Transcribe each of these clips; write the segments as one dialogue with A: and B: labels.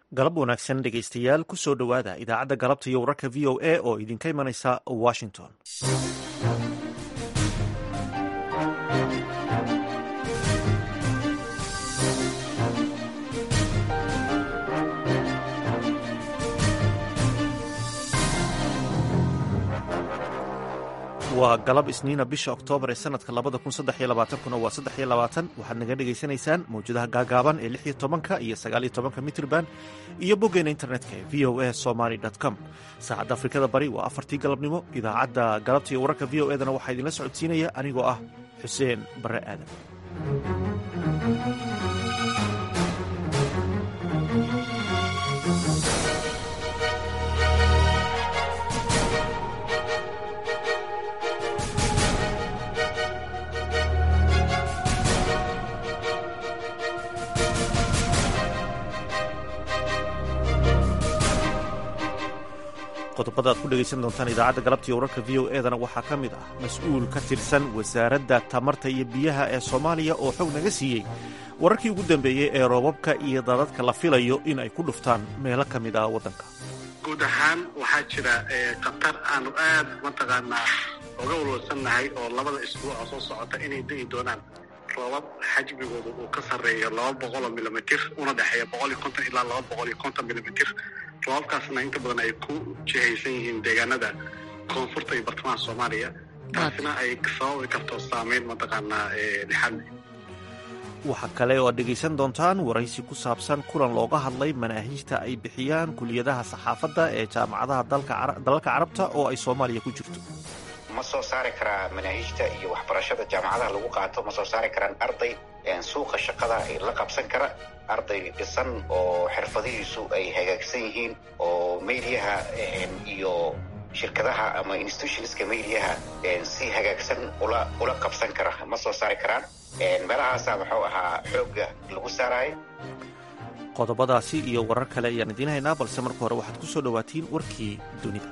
A: galab wanaagsan dhegaystayaal ku soo dhowaada idaacadda galabta iyo wararka v o a oo idinka imanaysa washington waa galab isniina bisha oktoobar ee sanadka labada kun saddex iyo labaatankuna waa saddex iyo labaatan waxaad naga dhagaysanaysaan mawjadaha gaagaaban ee lix iyo tobanka iyo sagaal iyo tobanka mitrban iyo boggeena internetka ee v o a somaly com saacadda afrikada bari waa afartii galabnimo idaacadda galabta iyo wararka v o edana waxaa idinla socodsiinaya anigoo ah xuseen barre aadan qodobada ad ku dhegaysan doontaan idaacadda galabta iyo wararka v o edana waxaa ka mid ah mas-uul ka tirsan wasaaradda tamarta iyo biyaha ee soomaaliya oo xog naga siiyey wararkii ugu dambeeyey ee roobabka iyo dadadka la filayo in ay ku dhuftaan meelo ka mid ah waddanka
B: guud ahaan waxaa jira khatar aanu aad mataqaanaa oga walwalsannahay oo labada isbuuca soo socota inay da'i doonaan roobab xajmigooda uu ka sarreeyo laba boqoloo milimitr una dhexeeya boqol iyo konton ilaa laba boqol iyo konton milimitr roobabkaasna inta badan ay ku jihaysan yihiin deegaanada koonfurta iyo bartamaha soomaaliya taasina ay sababi karto saameyn mataqaanaa lixaad
A: waxaa kale oo aad dhegaysan doontaan waraysi ku saabsan kulan looga hadlay manaahiijta ay bixiyaan kuliyadaha saxaafadda ee jaamacadaha dalalka carabta oo ay soomaaliya ku jirto
C: ma soo saari karaa manaahiijta iyo waxbarashada jaamacadaha lagu qaato ma soo saari karaan arday suuqa shaqada la qabsan kara arday dhisan oo xirfadihiisu ay hagaagsan yihiin oo mediaha iyo shirkadaha ama institutionska mediaha si hagaagsan ula ula qabsan kara ma soo saari karaan meelahaasa muxuu ahaa xoogga lagu saaraayo
A: qodobadaasi iyo warar kale ayaan idiin haynaa balse marka hore waxaad ku soo dhowaatiin warkii dunida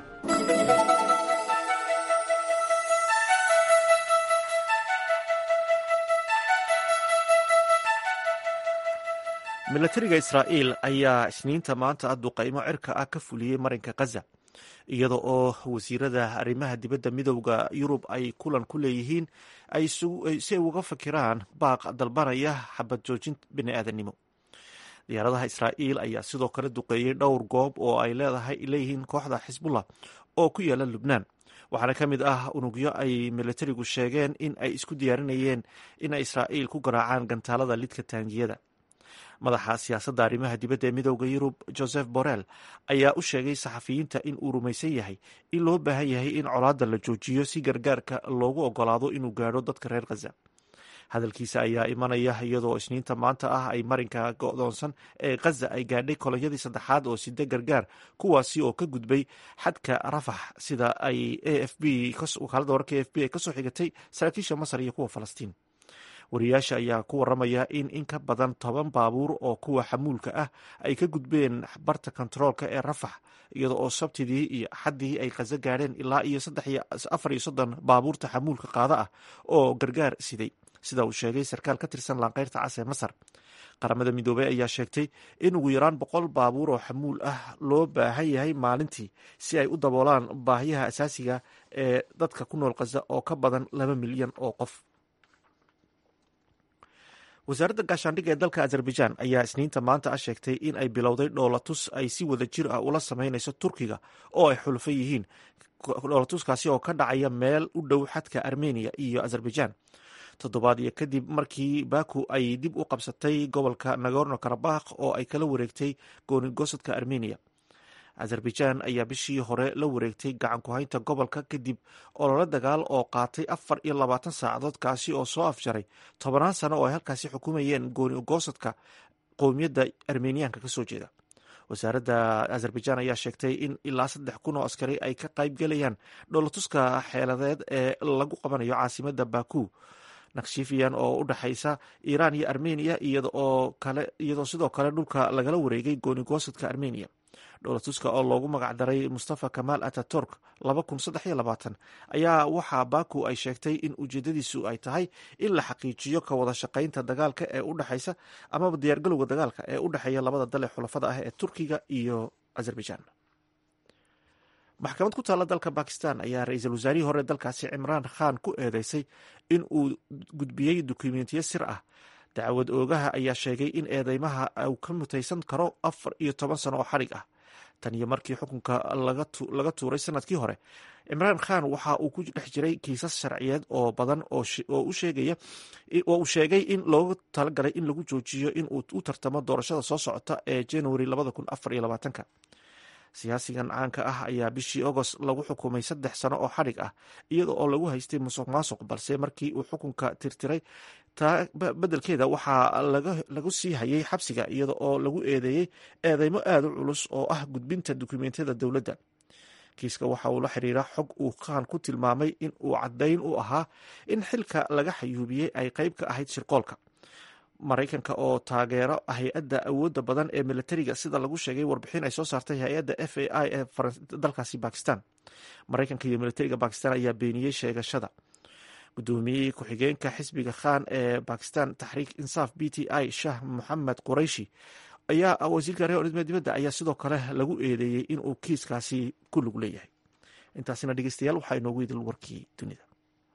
A: milatariga israa'iil ayaa isniinta maanta ah duqaymo cirka ah ka fuliyey marinka khaza iyada oo wasiirada arrimaha dibadda midowda yurub ay kulan ku leeyihiin si ay uga fakiraan baaq dalbanaya xabad joojin bini aadannimo diyaaradaha israa'iil ayaa sidoo kale duqeeyey dhowr goob oo ay leedahay leeyihiin kooxda xisbullah oo ku yaala lubnaan waxaana ka mid ah unugyo ay milatarigu sheegeen in ay isku diyaarinayeen in ay israa'iil ku garaacaan gantaalada lidka taangiyada madaxa siyaasadda arrimaha dibadda ee midowda yurub joseph borrell ayaa u sheegay saxafiyiinta in uu rumaysan yahay in loo baahan yahay in colaadda la joojiyo si gargaarka loogu ogolaado inuu gaadho dadka reer khaza hadalkiisa ayaa imanaya iyadoo isniinta maanta ah ay marinka go'doonsan ee khaza ay gaadhay kolonyadii saddexaad oo sida gargaar kuwaasi oo ka gudbay xadka rafax sida ay a f b wakaalada wararka a f b ay kasoo xigatay saraakiisha masar iyo kuwa falastiin wariyaasha ayaa ku waramaya in in ka badan toban baabuur oo kuwa xamuulka ah ay ka gudbeen barta kontaroolka ee rafax iyada oo sabtidii iyo axaddii ay khazo gaadheen ilaa iyo afar iyo soddon baabuurta xamuulka qaada ah oo gargaar siday sida uu sheegay sarkaal ka tirsan laanqeyrta cas ee masar qaramada midoobey ayaa sheegtay in ugu yaraan boqol baabuur oo xamuul ah loo baahan yahay maalintii si ay u daboolaan baahiyaha asaasiga ee dadka ku nool khaza oo ka badan laba milyan oo qof wasaaradda gaashaandhigga ee dalka azerbaijan ayaa isniinta maanta ah sheegtay in ay bilowday dhoolatus ay si wada jir ah ula sameynayso turkiga oo ay xulfo yihiin dhoolatuskaasi oo ka dhacaya meel u dhow xadka armeniya iyo azerbaijan toddobaad iyo kadib markii baku ay dib u qabsatay gobolka nagorno karabakh oo ay kala wareegtay goonigosadka armeniya azerbaijan ayaa bishii hore la wareegtay gacan ku-haynta gobolka kadib olole dagaal oo qaatay afar iyo labaatan saacadood kaasi oo soo afjaray tobanaan sano oo ay halkaasi xukumayeen gooni ogoosadka qowmiyadda armeniyaanka kasoo jeeda wasaaradda azerbaijan ayaa sheegtay in ilaa saddex kun oo askari ay ka qayb gelayaan dhoolatuska xeeladeed ee lagu qabanayo caasimada baku nakshifiyan oo u dhexaysa iiraan iyo armeniya iyadoo sidoo kale dhulka lagala wareegay goonigoosadka armeniya dholatuska oo loogu magacdaray mustafa kamaal ataturk ayaa waxaa baku ay sheegtay in ujeedadiisu ay tahay in la xaqiijiyo ka wada shaqaynta dagaalka ee udhexaysa amaba diyaargalowga dagaalka ee u dhexeeya labada dal ee xulafada ah ee turkiga iyo azerbaijan maxkamad ku taalla dalka bakistan ayaa ra-iisul wasaarihii hore dalkaasi cimraan khan ku eedeysay in uu gudbiyey dukumentiyo sir ah dacwad oogaha ayaa sheegay in eedeymaha uu ka mutaysan karo afar iyo toban sano oo xadhig ah tan iyo markii xukunka laga tuuray sanadkii hore cimraan khan waxa uu ku dhex jiray kiisas sharciyeed oo badan oo uu sheegay in loogu talagalay in lagu joojiyo in uu u tartamo doorashada soo socota ee january siyaasigan caanka ah ayaa bishii agost lagu xukumay saddex sano oo xadhig ah iyada oo lagu haystay musuq maasuq balse markii uu xukunka tirtiray taa beddelkeeda waxaa lagu sii hayay xabsiga iyada oo lagu eedeeyey eedeymo aada u culus oo ah gudbinta dukumentiyada dowladda kiiska waxa uu la xiriira xog uu khan ku tilmaamay in uu caddayn u ahaa in xilka laga xayuubiyey ay qayb ka ahayd shirqoolka maraykanka oo taageero hay-adda awoodda badan ee militariga sida lagu sheegay warbixin ay soo saartay hay-adda f a i ee dalkaasi bakistan maraykanka iyo militariga bakistan ayaa beeniyey sheegashada gudoomiyey ku-xigeenka xisbiga khan ee bakistan taxriik insaaf b t i shah moxamed qurayshi ayaa wasiirka arrimaha dibadda ayaa sidoo kale lagu eedeeyey inuu kiiskaasi ku lug leeyahay intaasina dhegeystayaal waxaa inoogu idil warkii dunida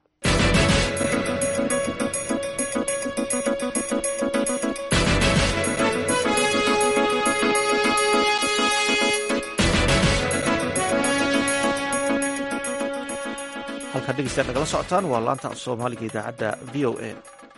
A: halkaad dhegeystayaal nagala socotaan waa laanta af soomaaliga idaacadda v o a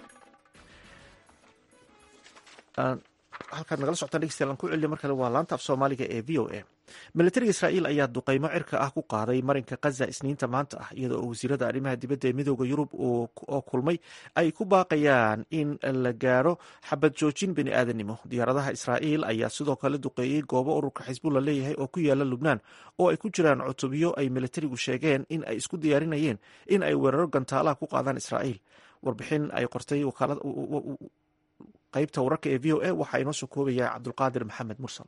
A: halkaad nagala socotaan dhegeystayaal aan ku celiya mar kale waa laanta af soomaaliga ee v o a militariga israa'iil ayaa duqeymo cirka ah ku qaaday marinka khaza isniinta maanta ah iyada oo wasiirada arrimaha dibadda ee midooda yurub oo kulmay ay ku baaqayaan in la gaaro xabad joojin bini aadannimo diyaaradaha israa'iil ayaa sidoo kale duqeeyey goobo ururka xisbulla leeyahay oo ku yaala lubnaan oo ay ku jiraan cutubyo ay militarigu sheegeen in ay isku diyaarinayeen in ay weeraro gantaalaha ku qaadaan israa'iil warbixin ay qortay qaybta wararka ee v o a waxaa inoo soo koobaya cabdulqaadir maxamed mursal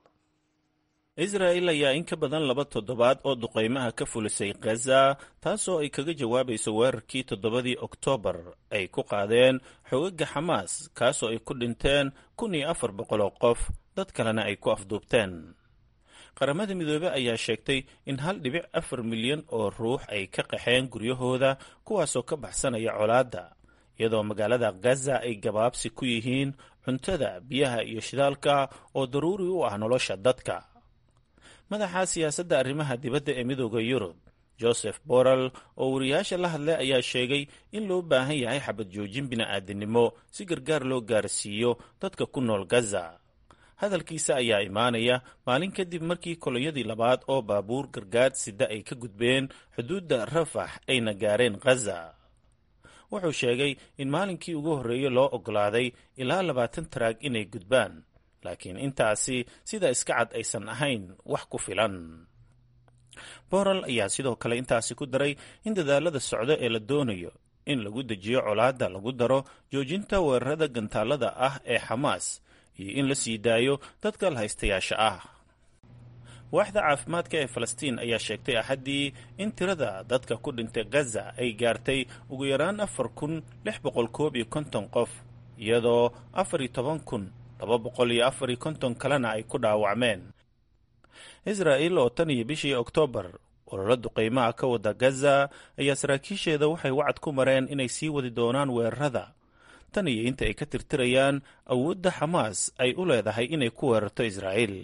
D: israa'il ayaa in ka badan laba toddobaad oo duqaymaha ka fulisay khaza taasoo ay kaga jawaabayso weerarkii toddobadii oktoobar ay ku qaadeen xoogagga xamaas kaasoo ay ku dhinteen kun iyo afar boqoloo qof dad kalena ay ku afduubteen qaramada midoobe ayaa sheegtay in hal dhibic afar milyan oo ruux ay ka qaxeen guryahooda kuwaasoo ka baxsanaya colaadda iyadoo magaalada gaza ay gabaabsi ku yihiin cuntada biyaha iyo shidaalka oo daruuri u ah nolosha dadka madaxa siyaasadda arrimaha dibadda ee midooda yurub joseph borrell oo wariyaasha la hadlay ayaa sheegay in loo baahan yahay xabad joojin bini'aadinimo si gargaar loo gaarsiiyo dadka ku nool gaza hadalkiisa ayaa imaanaya maalin kadib markii kolonyadii labaad oo baabuur gargaad sida ay ka gudbeen xuduudda rafax ayna gaareen khaza wuxuu sheegay in maalinkii ugu horreeyey loo oggolaaday ilaa labaatan taraag inay gudbaan laakiin intaasi sida iska cad aysan ahayn wax ku filan borrell ayaa sidoo kale intaasi ku daray in dadaalada socdo ee la doonayo in lagu dejiyo colaadda lagu daro joojinta weerarada gantaalada ah ee xamaas iyo in la sii daayo dadka lahaystayaasha ah waaxda caafimaadka ee falastiin ayaa sheegtay axaddii in tirada dadka ku dhintay gaza ay gaartay ugu yaraan afar kun lix boqol koob iyo konton qof iyadoo afar iyo toban kun laba boqol iyo afar iyo konton kalena ay ku dhaawacmeen israa'il oo tan iyo bishii oktoobar ololo duqaymaha ka wada gaza ayaa saraakiisheeda waxay wacad ku mareen inay sii wadi doonaan weerarada tan iyo inta ay ka tirtirayaan awoodda xamaas ay u leedahay inay ku weerarto israa'iil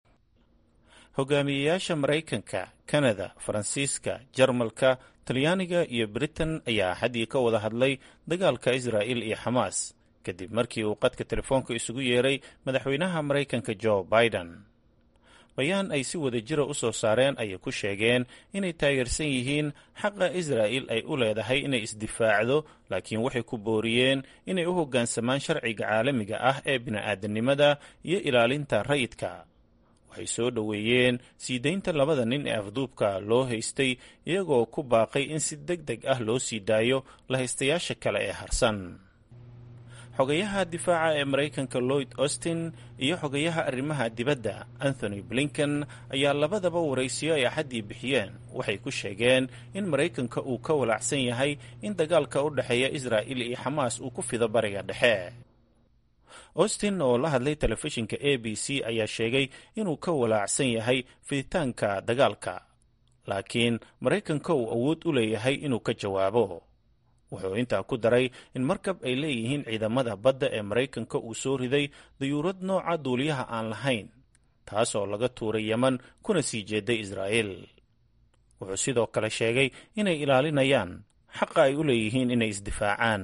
D: hogaamiyeyaasha maraykanka kanada faransiiska jarmalka talyaaniga iyo britain ayaa xaddii ka wada hadlay dagaalka israa'il iyo xamaas kadib markii uu qadka telefoonka isugu yeeray madaxweynaha maraykanka jo biden bayaan ay si wada jira u soo saareen ayay ku sheegeen inay taageersan yihiin xaqa israa'il ay u leedahay inay isdifaacdo laakiin waxay ku booriyeen inay u hoggaansamaan sharciga caalamiga ah ee bini'aadanimada iyo ilaalinta rayidka waxay soo dhoweeyeen sii daynta labada nin ee afduubka loo haystay iyagoo ku baaqay in si deg deg ah loo sii daayo lahaystayaasha kale ee harsan xogayaha difaaca ee maraykanka lloyd austin iyo xogayaha arrimaha dibadda anthony blinken ayaa labadaba waraysiyo ay axaddii bixiyeen waxay ku sheegeen in maraykanka uu ka walaacsan yahay in dagaalka u dhexeeya israa'il iyo xamaas uu ku fido bariga dhexe austin oo la hadlay telefishinka a b c ayaa sheegay inuu ka walaacsan yahay fiditaanka dagaalka laakiin maraykanka uu awood u leeyahay inuu ka jawaabo wuxuu intaa ku daray in markab ay leeyihiin ciidamada badda ee maraykanka uu soo riday dayuurad nooca duuliyaha aan lahayn taasoo laga tuuray yeman kuna sii jeeday israa'iil wuxuu sidoo kale sheegay inay ilaalinayaan xaqa ay u leeyihiin inay isdifaacaan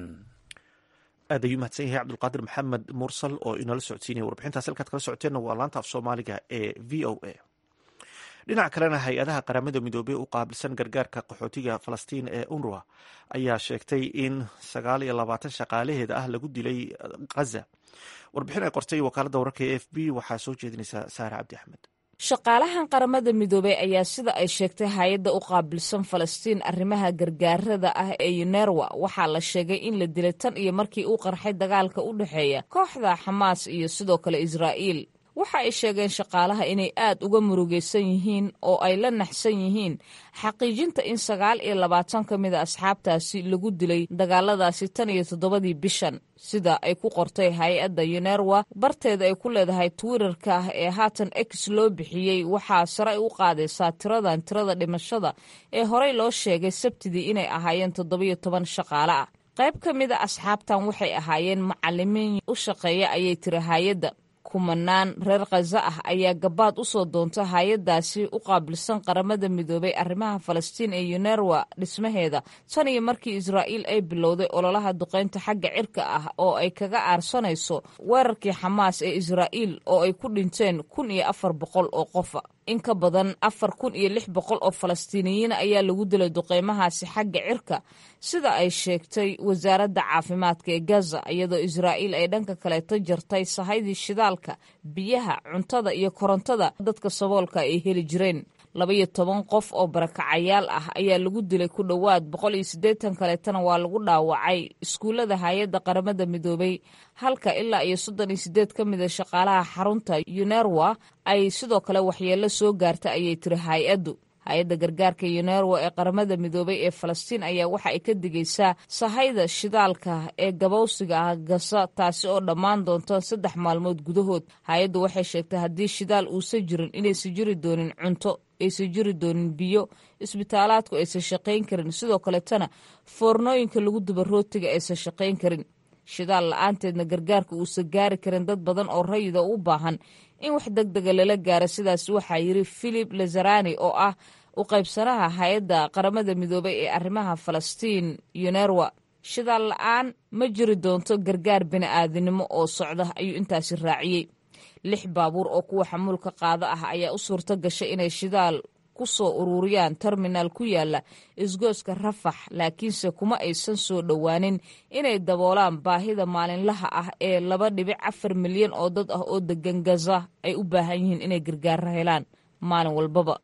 A: aad ayuu mahadsan yahay cabdulqaadir maxamed mursal oo inala socodsiinaya warbixintaas halkaad kala socoteenna waa laanta af soomaaliga ee v o a dhinaca kalena hay-adaha qaramada midoobey u qaabilsan gargaarka qaxootiga falastiin ee unruwa ayaa sheegtay in sagaal iyo labaatan shaqaalaheeda ah lagu dilay khaza warbixin ay qortay wakaaladda wararka e f b waxaa soo jeedinaysaa saare cabdi axmed
E: shaqaalahan qaramada midoobey ayaa sida ay sheegtay hay-adda u qaabilsan falastiin arrimaha gargaarada ah ee yunerwa waxaa la sheegay in la dilay tan iyo markii uu qarxay dagaalka u dhexeeya kooxda xamaas iyo sidoo kale israa'iil waxa ay sheegeen shaqaalaha inay aad uga murugaysan yihiin oo ay la naxsan yihiin xaqiijinta in sagaal iyo labaatan ka mid a asxaabtaasi lagu dilay dagaaladaasi tan iyo toddobadii bishan sida ay ku qortay hay-adda yunerwa barteeda ay ku leedahay twitterka ah ee haatan x loo bixiyey waxaa sare u qaadaysaa tiradan tirada dhimashada ee horey loo sheegay sabtidii inay ahaayeen toddobiyo toban shaqaale ah qayb ka mid a asxaabtan waxay ahaayeen macalimiin u shaqeeya ayay tiri hay-adda kumanaan reer khaza ah ayaa gabaad u soo doonta hay-addaasi u qaabilsan qaramada midoobay arrimaha falastiin ee yunerwa dhismaheeda tan iyo markii israa'iil ay bilowday ololaha duqaynta xagga cirka ah oo ay kaga aarsanayso weerarkii xamaas ee israa'iil oo ay ku dhinteen kun iyo afar boqol oo qofa in ka badan afar kun iyo lix boqol oo falastiiniyiin ayaa lagu dilay duqeymahaasi xagga cirka sida ay sheegtay wasaaradda caafimaadka ee gaza iyadoo israa'iil ay dhanka kaleeto jartay sahaydii shidaalka biyaha cuntada iyo korontada dadka saboolka ay heli jireen labaiyo toban qof oo barakacayaal ah ayaa lagu dilay ku dhowaad boqol iyo siddeetan kaleetana waa lagu dhaawacay iskuullada hay-adda qaramada midoobay halka ilaa iyo soddon iyo siddeed ka mida shaqaalaha xarunta yunerwa ay sidoo kale waxyeello soo gaarta ayay tiri hay-addu hay-adda gargaarka yunerwa ee qaramada midoobay ee falastiin ayaa waxa ay ka digaysaa sahayda shidaalka ee gabowsiga ah gasa taasi oo dhammaan doonto saddex maalmood gudahood hay-addu waxay sheegtay haddii shidaal uusan jirin inaysan jiri doonin cunto aysan jiri doonin biyo isbitaalaadku aysan shaqayn karin sidoo kaletana foornooyinka lagu duba rootiga aysan shaqayn karin shidaal la-aanteedna gargaarka uusan gaari karin dad badan oo rayida u baahan in wax deg dega lala gaaro sidaas waxaa yiri philip lazarani oo ah u qaybsanaha hay-adda qaramada midoobay ee arrimaha falastiin yunerwa shidaal la-aan ma jiri doonto gargaar bini-aadinimo oo socda ayuu intaasi raaciyey lix baabuur oo kuwa xamuulka qaado ah ayaa u suurto gashay inay shidaal ku soo ururiyaan terminaal ku yaala isgooska rafax laakiinse kuma aysan soo dhowaanin inay daboolaan baahida maalinlaha ah ee laba dhibic afar milyan oo dad ah oo degan gaza ay u baahan yihiin inay gargaaro helaan maalin walbaba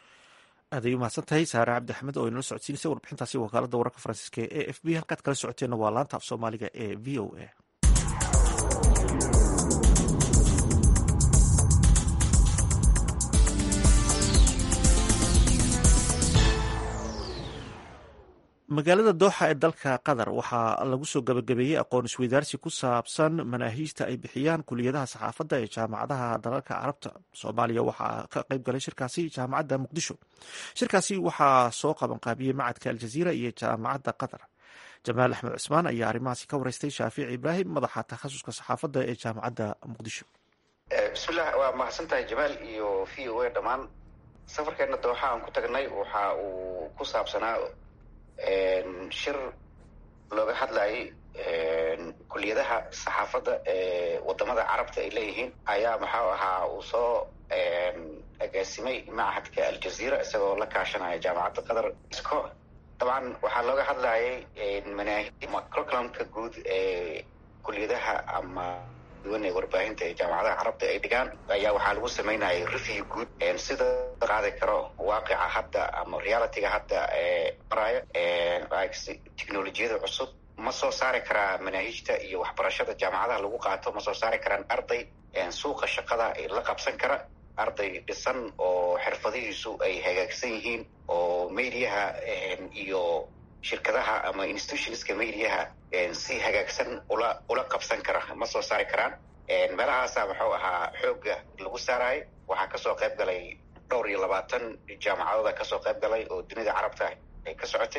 A: aad ay u mahadsan tahay saare cabdi axmed oo inala socodsiinaysa warbixintaasi wakaaladda wararka faransiiska ee a f b halkaad kala socoteenna waa laanta af soomaaliga ee v o a magaalada dooxa ee dalka qatar waxaa lagu soo gabagabeeyey aqoon isweydaarsi ku saabsan manaahiijta ay bixiyaan kuliyadaha saxaafadda ee jaamacadaha dalalka carabta soomaaliya waxaa ka qayb galay shirkaasi jaamacadda muqdisho shirkaasi waxaa soo qabanqaabiyey macadka aljaziira iyo jaamacadda qatar jamaal axmed cusmaan ayaa arrimahaasi ka wareystay shaafiic ibraahim madaxa takhasuska saxaafadda ee jaamacadda muqdisho
C: bismillah waa mahadsantahay jamaal iyo v o a dhammaan safarkeena dooxa aan ku tagnay waxa uu ku saabsanaa shir looga hadlayay kuliyadaha saxaafadda ee wadamada carabta ay leeyihiin ayaa maxau ahaa uu soo agaasimay machadka aljaziira isagoo la kaashanaya jaamacadda qatar isco dabcan waxaa looga hadlayay manaahi curriculumka guud ee kuliyadaha ama duwan ee warbaahinta ee jaamacadaha carabta ay dhigaan ayaa waxaa lagu samaynayay review guud sida qaadi karo waaqica hadda ama realityga hadda ee maraya technolojiyada cusub ma soo saari karaa manaahijta iyo waxbarashada jaamacadaha lagu qaato ma soo saari karaan arday suuqa shaqada la qabsan kara arday dhisan oo xirfadihiisu ay hagaagsan yihiin oo mediaha iyo shirkadaha ama institutionska mediaha si hagaagsan ula ula qabsan kara ma soo saari karaan meelahaasa muxuu ahaa xooga lagu saarayay waxaa kasoo qayb galay dhowr iyo labaatan jaamacadooda kasoo qayb galay oo dunida carabta ay ka socotay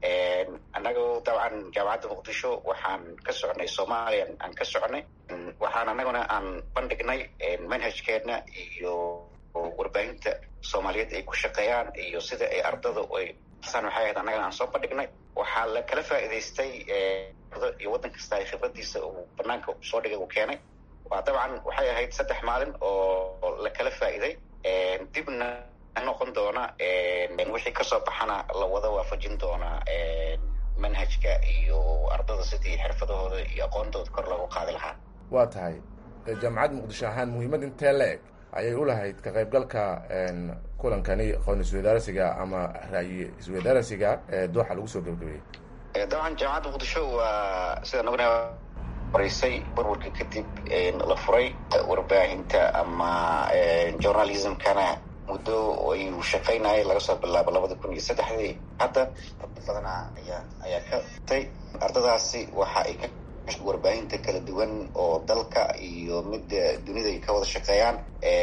C: annagu dabcan jaamacadda muqdisho waxaan ka soconay soomaaliya aan ka soconay waxaan annaguna aan bandhignay manhajkeedna iyo warbaahinta soomaaliyeed ay ku shaqeeyaan iyo sida ay ardada ay san waxay ahayd annagana aan soo bandhignay waxaa la kala faa'iidaystay iyo waddan kasta ay khibradiisa uu banaanka soo dhigay uu keenay waa dabcan waxay ahayd saddex maalin oo la kala faa'iiday dibna noqon doona wixii kasoo baxana la wada waafajin doona manhajka iyo ardada sidii xirfadahooda iyo aqoontooda kor loogu qaadi lahaa
F: waa tahay jaamacadda muqdisho ahaan muhiimad intee la eg ayay u lahayd ka qaybgalka kulankani aqoon isweydaarsiga ama ra'yi isweydaarsiga ee dooxa lagu soo gebagabeeyey
C: dabcan jaamacadda muqdisho waa sidaan ognahay horeysay burburka kadib la furay warbaahinta ama journalismkana muddo ayuu shaqaynayay laga soo bilaabo labada kun iyo saddexdii hadda dad badana ayaa ayaa ka tay ardadaasi waxa ay ka warbaahinta kala duwan oo dalka iyo midda dunida ay ka wada shaqeeyaan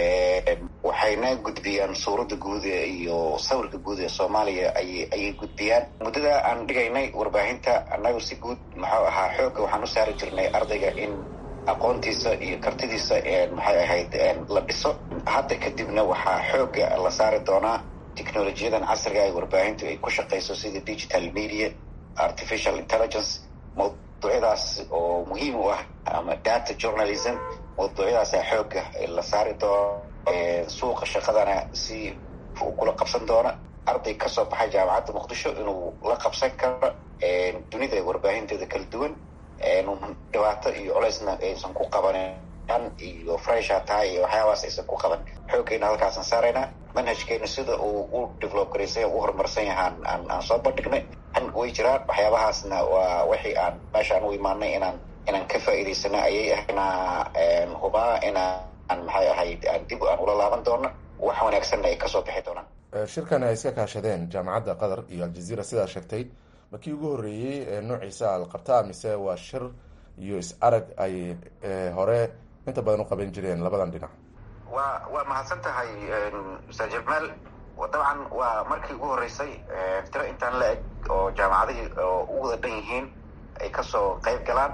C: waxayna gudbiyaan suuradda guud iyo sawirka guud ee soomaaliya ay ayay gudbiyaan muddada aan dhigaynay warbaahinta annagu si guud muxuu ahaa xoogga waxaan u saari jirnay ardayga in aqoontiisa iyo kartidiisa maxay ahayd la dhiso hadda kadibna waxaa xoogga la saari doonaa technolojiyadan casriga ee warbaahintu ay ku shaqeyso sida digital media artificial intelligence mawduucyadaas oo muhiim u ah ama data journalism mawduucyadaasa xoogga la saari doono suuqa shaqadana si uu kula qabsan doona arday kasoo baxay jaamacadda muqdisho inuu la qabsan karo dunida warbaahinteeda kala duwan dhibaato iyo colaysna aysan ku qabanin iyo fresha tahay iyo waxyaabaas aysan ku qaban xooggeena halkaasaan saaraynaa manhajkeena sida uu u develop garaysay u horumarsan yahaan aan aan soo bandhignay an way jiraan waxyaabahaasna waa wixii aan meeshaan u imaanay inaan inaan ka faa'iidaysana ayay ahna hubaa inaan maxay ahayd aan dib aan ula laaban doono wax wanaagsanna ay kasoo bixi doonaan
F: shirkan ay iska kaashadeen jaamacadda qatar iyo aljaziira sidaa sheegtay markii ugu horreeyey ee noociisa la qabtaa mise waa shir iyo is-arag ay hore inta badan u qaban jireen labadan dhinac
C: waa waa mahadsan tahay ustaad jamaal dabcan waa markii ugu horreysay tiro intaan la eg oo jaamacadihii oo u wada dhan yihiin ay kasoo qayb galaan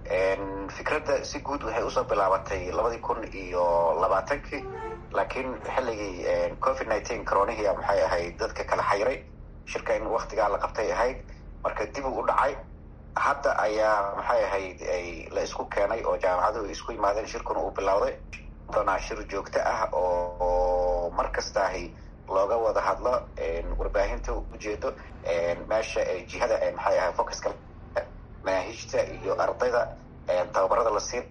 C: fikradda si guud waxay usoo bilaabatay labadii kun iyo labaatankii laakiin xilligii covid nineteen coronihia maxay ahayd dadka kala xayray shirka in waktigaa la qabtay ahayd marka dib u dhacay hadda ayaa maxay ahayd la isku keenay oo jaamacaduhu isku yimaadeen shirkuna uu bilowday doonaa shir joogto ah oo mar kastaahi looga wada hadlo warbaahinta ujeedo meesha jihada maxay ahayd focuska manaahijta iyo ardayda tababarada la siin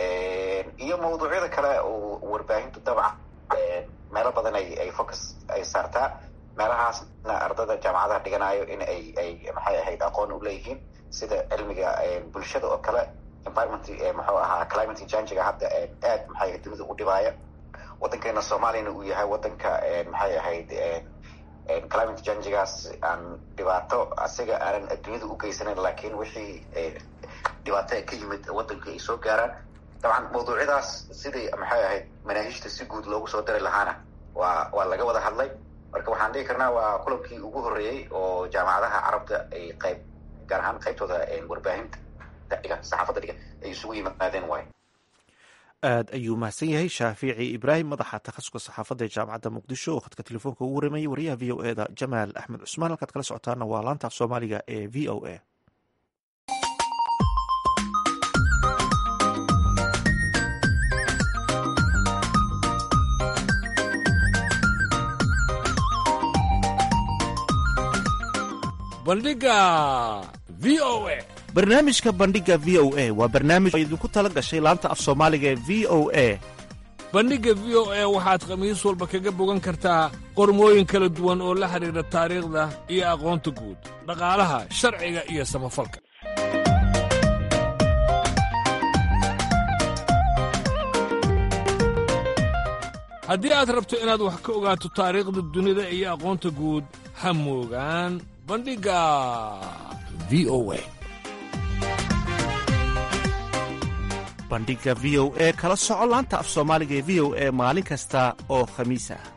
C: iyo mawduucyada kale oo warbaahintu dabcan meelo badan ay ay focus ay saartaa meelahaasna ardada jaamacadaha dhiganayo in ay ay maxay ahayd aqoon u leeyihiin sida cilmiga bulshada oo kale environment muxuu ahaa climate changiga hadda aad maxay dunida u dhibaaya waddankeena soomaaliyana uu yahay waddanka maxay ahayd climate changigaas aan dhibaato asiga aanan adduunyada u geysanayn laakiin wixii dhibaato ka yimid waddanka ay soo gaaraan dabcan mawduucyadaas sidii maxay ahayd manaahijta si guud loogu soo dari lahaana waa waa laga wada hadlay marka waxaan dhihi karnaa waa kulankii ugu horreeyey oo jaamacadaha carabta ay qayb gaar ahaan qaybtooda warbaahinta dhiga saxaafadda dhiga ay isugu yimaadeen waayo
A: aad ayuu mahadsan yahay shaafiici ibraahim madaxa takhasuska saxaafadda ee jaamacadda muqdisho oo khadka telefoonka ugu waramayay wariyaha v o e da jamaal axmed cusmaan halkaad kala socotaana waa laanta af soomaaliga ee v o a
G: bandhiga v o a
A: barnaamijka bandhiga v o a waa barnaamij oo idinku tala gashay laanta af soomaaliga ee v o a
G: bandhigga v o a waxaad khamiis walba kaga bogan kartaa qormooyin kala duwan oo la xidhiidha taariikhda iyo aqoonta guud dhaqaalaha sharciga iyo samafalka haddii aad rabto inaad wax ka ogaato taariikhda dunida iyo aqoonta guud ha moogaan bandhigga v o a
A: bandhigga v o e kala soco laanta af soomaaliga ee v o e maalin kasta oo khamiis ah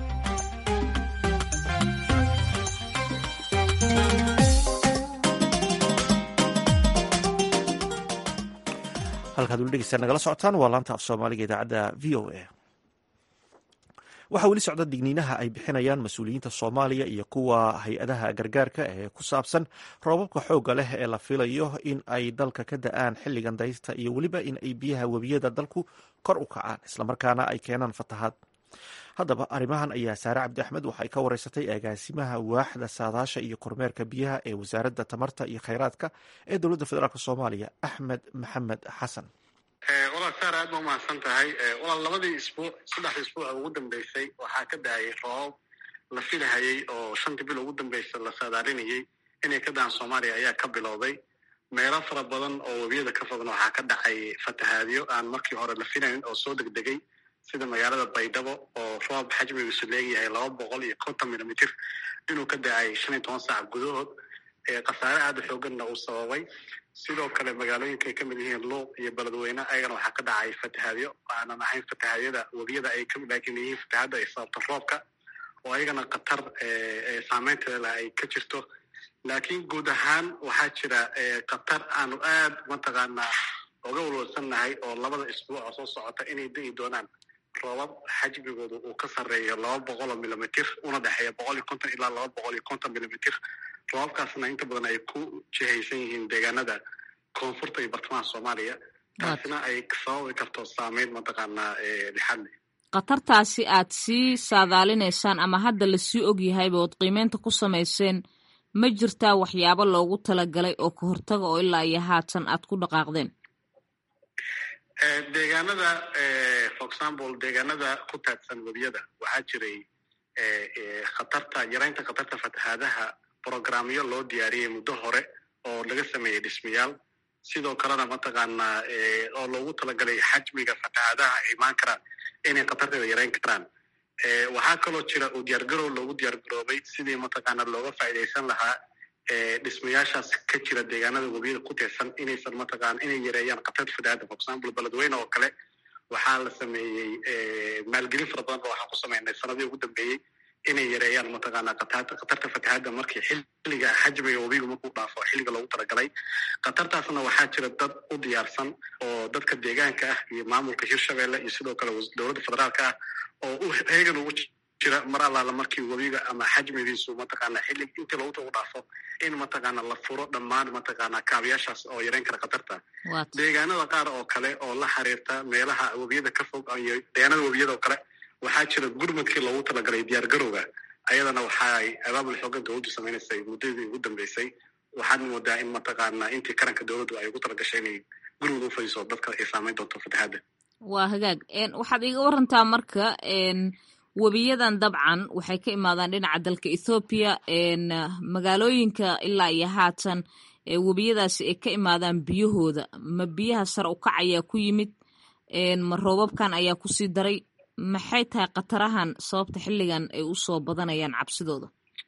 A: halkaad weli dhegeysaa nagala socotaan waa laanta af soomaaliga idaacadda v o a waxaa weli socda digniinaha ay bixinayaan mas-uuliyiinta soomaaliya iyo kuwa hay-adaha gargaarka ee ku saabsan roobabka xoogga leh ee la filayo in ay dalka ka da-aan xilligan daysta iyo weliba in ay biyaha webiyada dalku kor u kacaan islamarkaana ay keenaan fatahaad haddaba arrimahan ayaa saare cabdi axmed waxay ka wareysatay agaasimaha waaxda saadaasha iyo kormeerka biyaha ee wasaaradda tamarta iyo kheyraadka ee dowladda federaalk soomaaliya axmed maxamed xasan
B: walaal saar aad ba umahadsan tahay walaal labadii isbuuc saddexdii isbuuca ugu dambeysay waxaa ka da-ayay roobab la filahayey oo shantii bil ugu dambeysa la saadaalinayey inay ka daan soomaaliya ayaa ka bilowday meelo fara badan oo webiyada ka fogan waxaa ka dhacay fatahaadyo aan markii hore la filayn oo soo degdegay sida magaalada baydhabo oo roob xajmigiisu leegyahay laba boqol iyo konton milimitr inuu ka da-ay shan iyo toban saac gudahood khasaare aada u xooganna uu sababay sidoo kale magaalooyinka ay ka mid yihiin luuq iyo beledweyne ayagana waxaa ka dhacay fatahaadyo aanan ahayn fatahaadyada webiyada ay laakiin yihiin fatahaadda ay sababto roobka oo ayagana khatar saameynteeda leh ay ka jirto laakiin guud ahaan waxaa jira khatar aanu aad mataqaanaa oga walwalsannahay oo labada isbuuc oo soo socota inay da'i doonaan roobab xajmigooda uu ka sarreeyo laba boqol oo milimitr una dhexeeya boqol iyo konton ilaa laba boqol iyo konton milimitr roobabkaasna inta badan ay ku jihaysan yihiin deegaanada koonfurta iyo bartamaha soomaaliya taasina ay sababi karto saameyn mataqaanaa lixadle
E: khatartaasi aad sii saadaalinaysaan ama hadda lasii ogyahayba ood qiimeynta ku samayseen ma jirtaa waxyaabo loogu talagalay oo ka hortaga oo ilaa iyo haatan aad ku dhaqaaqdeen
B: deegaanada for example deegaanada ku taadsan webiyada waxaa jiray khatarta yaraynta khatarta fatahaadaha programyo loo diyaariyey muddo hore oo laga sameeyey dhismayaal sidoo kalena mataqaanaa oo loogu talagalay xajmiga fatahaadaha ay imaan karaan inay khatarteeda yarayn karaan waxaa kaloo jira uu diyaargarow loogu diyaargaroobay sidii mataqaana looga faa'iidaysan lahaa dhismayaashaas ka jira deegaanada webiyada ku teersan inaysan mataqaana inay yareeyaan khatarta fatahaada for example beledweyne oo kale waxaa la sameeyey maalgelin fara badan ba waxaan ku sameynay sanadii ugu dambeeyey inay yareeyaan mataqaana khatarta fatahaadda markii xilliga xajmiga webigu markuu dhaafo xilliga loogu talagalay khatartaasna waxaa jira dad u diyaarsan oo dadka deegaanka ah iyo maamulka hirshabelle iyo sidoo kale dowladda federaalka ah oo u heegan ugu jira mar allaala markii webiga ama xajmigiisu mataqaana xillig intii loogu ugu dhaafo in mataqaana la furo dhammaan mataqaana kaabiyaashaas oo yareyn kara khatarta deegaanada qaar oo kale oo la xiriirta meelaha webiyada ka fog iyo deegaanada webiyada oo kale waxaa jira gurmadkii loogu talagalay diyaar garowga ayadana waxaay abaabul xoogan dowladdu samaynaysay muddadii ugu dambeysay waxaad moodaa in mataqaana intii karanka dowladdu ay ugu talagashay inay gurmud u fadiso dadka ay saameyn doonto fatahaadda
E: waa hagaag waxaad iga warantaa marka webiyadan dabcan waxay ka imaadaan dhinaca dalka ethoobiya magaalooyinka ilaa iyo haatan webiyadaasi ay ka imaadaan biyahooda ma biyaha sare u kac ayaa ku yimid ma roobabkan ayaa kusii daray maxay tahay khatarahan sababta xilligan ay u soo badanayaan cabsidooda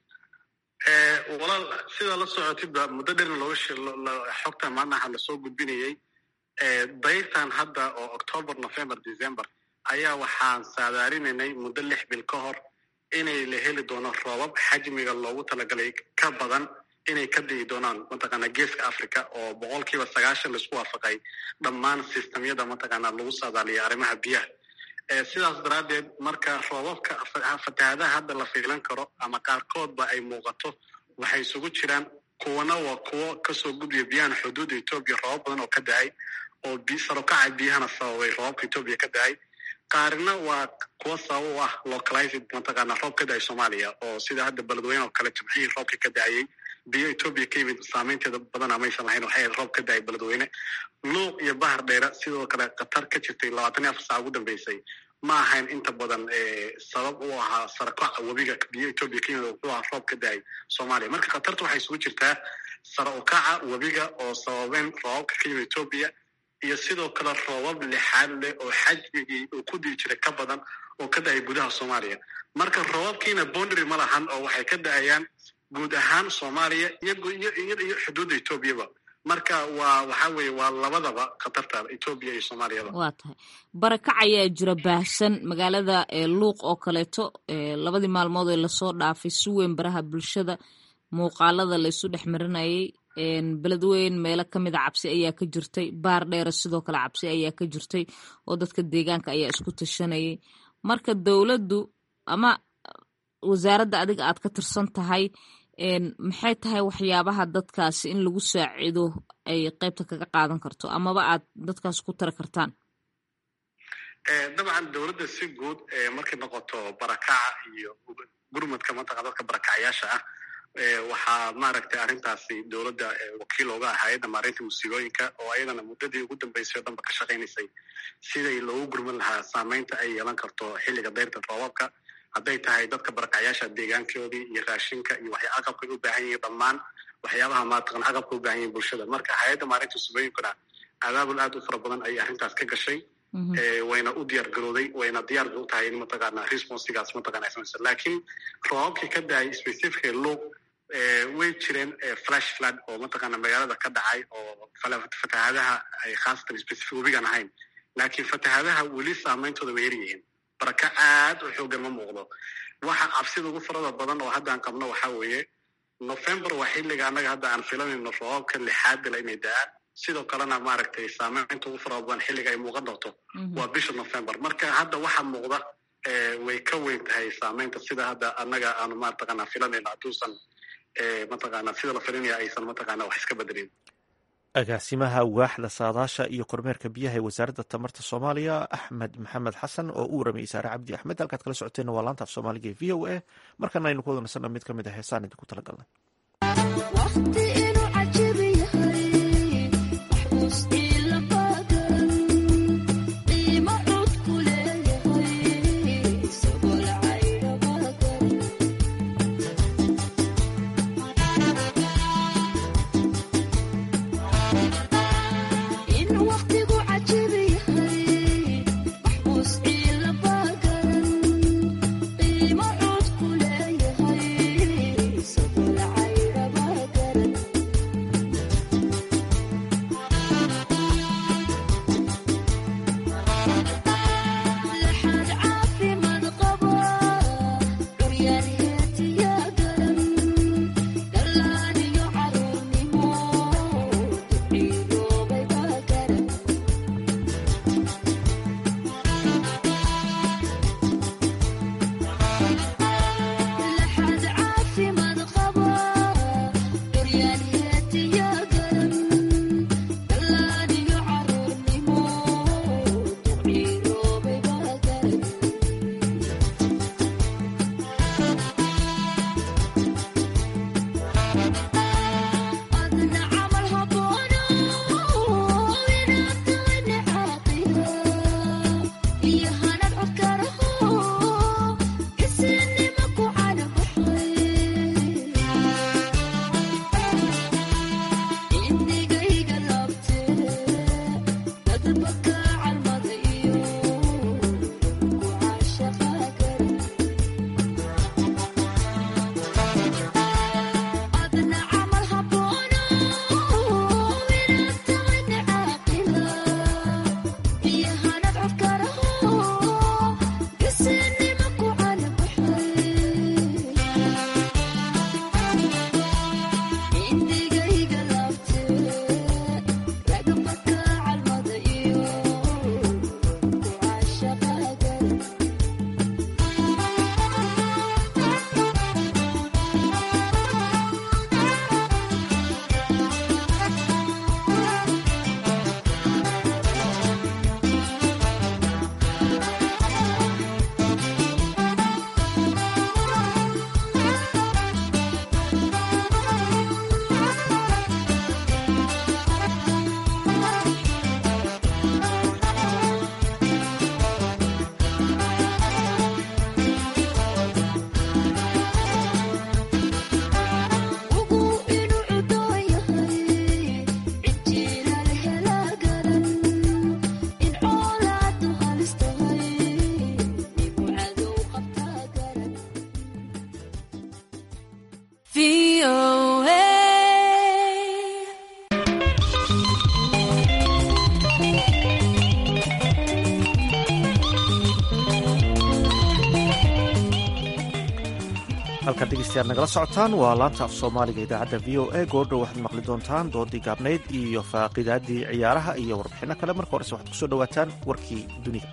B: walaal sidaa la socotidba muddo dherna looga xogta maalmaha lasoo gudbinayey dayrtan hadda oo october november december ayaa waxaan saadaalinaynay muddo lix bil ka hor inay la heli doono roobab xajmiga loogu talagalay ka badan inay ka digi doonaan mataqaana geeska africa oo boqolkiiba sagaashan laisku waafaqay dhammaan sistamyada mataqaana lagu saadaaliya arrimaha biyaha sidaas daraaddeed marka roobabka fatahaadaha hadda la fiilan karo ama qaarkoodba ay muuqato waxay isugu jiraan kuwana waa kuwo kasoo gudbiya biyahan xuduudda etoobiya roobab badan oo ka da-ay oo sarokaca biyahana sababay roobabka etoobiya ka da-ay qaarina waa kuwo sabab u ah localized mataqaana roob ka da-ay soomaaliya oo sida hadda beledweyne oo kale jimcihii roobka ka da-ayey biyo etoobiya ka yimid saameynteeda badana maysan lahayn waxay ahayd roob ka da-ay beledweyne luuq iyo bahar dheera sidoo kale khatar ka jirtay labaatan iyo afar saac ugu dambeysay ma ahayn inta badan sabab u ahaa sarakaca webiga biyo etoobiya ka yimid wuxuu ahaa roob ka da-ay soomaaliya marka khatarta waxay isugu jirtaa sara ukaca webiga oo sababeen roobabka ka yimid etoobiya iyo sidoo kale roobab lixaad leh oo xajmigii uu ku dii jiray ka badan oo ka da-ay gudaha soomaaliya marka roobabkiina boundary ma lahan oo waxay ka da-ayaan guud ahaan soomaaliya iyo xuduudda etoobiyaba marka waa waxaa weeye waa labadaba khatarta etoobiya iyo soomaaliyaba
E: waa tahay barakac ayaa jira baahsan magaalada luuq oo kaleeto labadii maalmood ee lasoo dhaafay si weyn baraha bulshada muuqaalada laysu dhex marinayay beledweyn meelo kamida cabsi ayaa ka jirtay baar dheere sidoo kale cabsi ayaa ka jirtay oo dadka deegaanka ayaa isku tashanayay marka dowladdu ama wasaaradda adiga aad ka tirsan tahay maxay tahay waxyaabaha dadkaasi in lagu saacido ay qeybta kaga qaadan karto amaba aad dadkaas ku tari kartaan
B: dabcan dowladda si guud markay noqoto barakaca iyo gurmadka mantaqa dadka barakacayaasha ah waxaa maaragtay arrintaasi dowladda wakiil ooga ah hay-adda maarinta musiibooyinka oo ayadana muddadii ugu dambeysay o dhanba ka shaqaynaysay siday loogu gurman lahaa saameynta ay yeelan karto xilliga dayrta roobabka hadday tahay dadka barakacayaasha deegaankoodii iyo raashinka iyo waxay aqabkay u baahan yihiin dhammaan waxyaabaha maataqan aqabka u baahan yihin bulshada marka hay-adda maarinta musiibooyinkuna abaabul aad u fara badan ayay arrintaas ka gashay wayna u diyaar garooday wayna diyaar u tahay in mataqaana responsigaas mataqana samaysa laakiin roobabkii ka daayay specifically luuq way jireen flash flood oo mataqaana magaalada ka dhacay oo fatahaadaha ay khaasatan specific webigan ahayn laakiin fatahaadaha weli saameyntooda way yaryihiin baraka aad u xoogan ma muuqdo waxa cabsida ugu farada badan oo hadda aan qabno waxaa weeye november waa xilliga annaga hadda aan filanayno roobabka lixaad bila inay da-aan sidoo kalena maaragtay saameynta ugu farada badan xilliga ay muuqan doonto waa bisha november marka hadda waxa muuqda way ka weyn tahay saameynta sida hadda annaga aanu mataqaana filanayno hadduusan mataqaana sida la filinaya aysan mataqaana wax iska bedelin
A: agaasimaha waaxda saadaasha iyo kormeerka biyaha ee wasaaradda tamarta soomaaliya axmed maxamed xasan oo u waramayay saare cabdi axmed halkaad kala socoteenna waa laanta af soomaaliga ee v o a markana aynu ku wadansana mid ka mid ah heesaan idinku talagalnay halkaad dhegeystayaad nagala socotaan waa laanta af soomaaliga idaacadda v o a goordhow waxaad maqli doontaan doodii gaabnayd iyo faaqidaadii ciyaaraha iyo warbixinno kale marka horese waxaad kusoo dhowaataan warkii dunida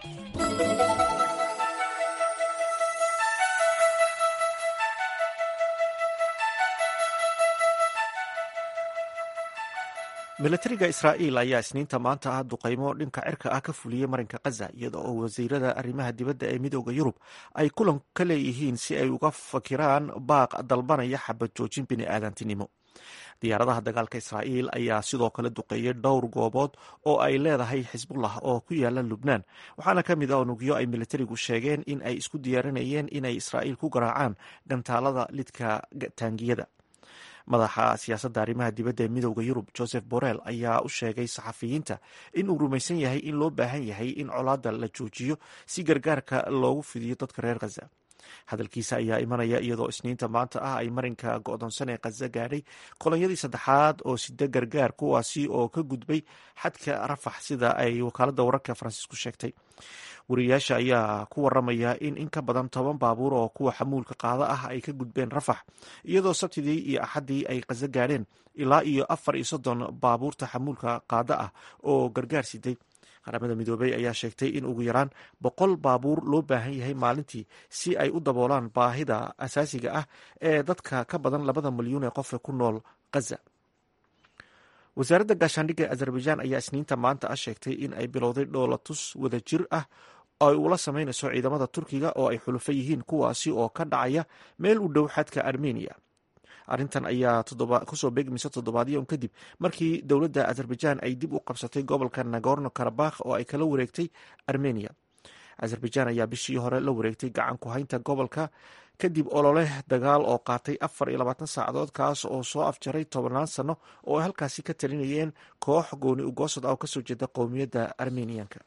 A: milatariga israa'iil ayaa isniinta maanta ah duqaymo dhinka cirka ah ka fuliyey marinka khaza iyada oo wasiirada arrimaha dibadda ee midooda yurub ay kulan ka leeyihiin si ay uga fakiraan baaq dalbanaya xabad joojin bini aadantinimo diyaaradaha dagaalka israa'iil ayaa sidoo kale duqeeyey dhowr goobood oo ay leedahay xisbullah oo ku yaala lubnaan waxaana ka mid ah unugyo ay militarigu sheegeen in ay isku diyaarinayeen inay israa'iil ku garaacaan gantaalada lidka taangiyada madaxa siyaasadda arrimaha dibadda ee midooda yurub joseph borrell ayaa u sheegay saxafiyiinta in uu rumaysan yahay in loo baahan yahay in colaadda la joojiyo si gargaarka loogu fidiyo dadka reer khaza hadalkiisa ayaa imanaya iyadoo isniinta maanta ah ay marinka go'doonsan ee khaza gaadhay kolonyadii saddexaad oo sida gargaar kuwaasi oo ka gudbay xadka rafax sida ay wakaaladda wararka faransiisku sheegtay wariyayaasha ayaa ku waramaya in in ka badan toban baabuur oo kuwa xamuulka qaada ah ay ka gudbeen rafax iyadoo sabtidii iyo axaddii ay khaza gaadheen ilaa iyo afar iyo soddon baabuurta xamuulka qaada ah oo gargaar siday qaramada midoobey ayaa sheegtay in ugu yaraan boqol baabuur loo baahan yahay maalintii si ay u daboolaan baahida asaasiga ah ee dadka ka badan labada milyuun ee qofe ku nool khaza wasaaradda gaashaandhigga ee azerbaijan ayaa isniinta maanta ah sheegtay in ay bilowday dhoolatus wada jir ah ay ula sameynayso ciidamada turkiga oo ay xulufo yihiin kuwaasi oo ka dhacaya meel u dhow xadka armeniya arrintan ayaa kusoo beegmaysa toddobaadyon kadib markii dowladda azerbaijan ay dib u qabsatay gobolka nagorno karabakh oo ay kala wareegtay armeniya azerbaijan ayaa bishii hore la wareegtay gacan ku haynta gobolka kadib olole dagaal oo qaatay afar iyo labaatan saacadood kaas oo soo afjaray tobannaan sano oo ay halkaasi ka talinayeen koox gooni ugoosod ah oo kasoo jeeda qowmiyadda armeniyanka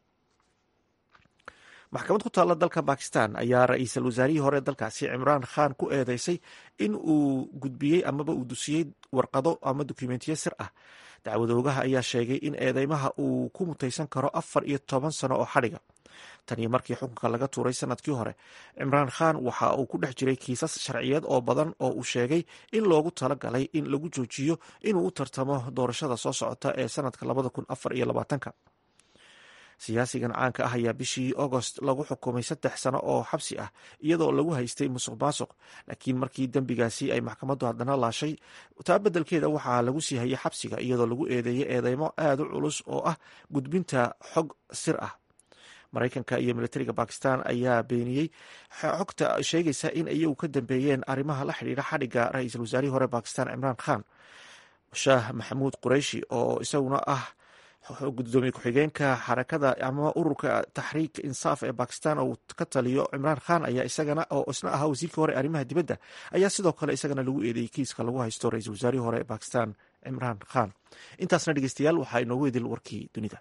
A: maxkamad ku taalla dalka bakistan ayaa ra-iisul wasaarihii hore dalkaasi cimraan khan ku eedeysay in uu gudbiyey amaba uu dusiyey warqado ama dokumentiyo sir ah dacwadoogaha ayaa sheegay in eedeymaha uu ku mutaysan karo afar iyo toban sano oo xadhiga tan iyo markii xukunka laga tuuray sanadkii hore cimraan khan waxa uu ku dhex jiray kiisas sharciyeed oo badan oo uu sheegay in loogu talagalay in lagu joojiyo inuu u tartamo doorashada soo socota ee sanadka labada kun afar iyo labaatanka siyaasigan caanka ah ayaa bishii agost lagu xukumay saddex sano oo xabsi ah iyadoo lagu haystay musuq maasuq laakiin markii dembigaasi ay maxkamaddu haddana laashay taa beddelkeeda waxaa lagu sii hayay xabsiga iyadoo lagu eedeeyay eedeymo aada u culus oo ah gudbinta xog sir ah maraykanka iyo militariga bakistan ayaa beeniyey xogta sheegaysa in iyagu ka dambeeyeen arrimaha la xidhiira xadhigga ra-iisul wasaarihii hore bakistan cimraan khan shaah maxamuud qureyshi oo isaguna ah gudoomiye ku-xigeenka xarakada ama ururka taxriik insaaf ee bakistan oo ka taliyo cimraan khan ayaa isagana oo isna ahaa wasiirkii hore arrimaha dibadda ayaa sidoo kale isagana lagu eedeeyey kiiska lagu haysto ra-iisul wasaarihii hore ee bakistan cimraan khan intaasna dhegeystayaal waxaa inoogu edil warkii dunida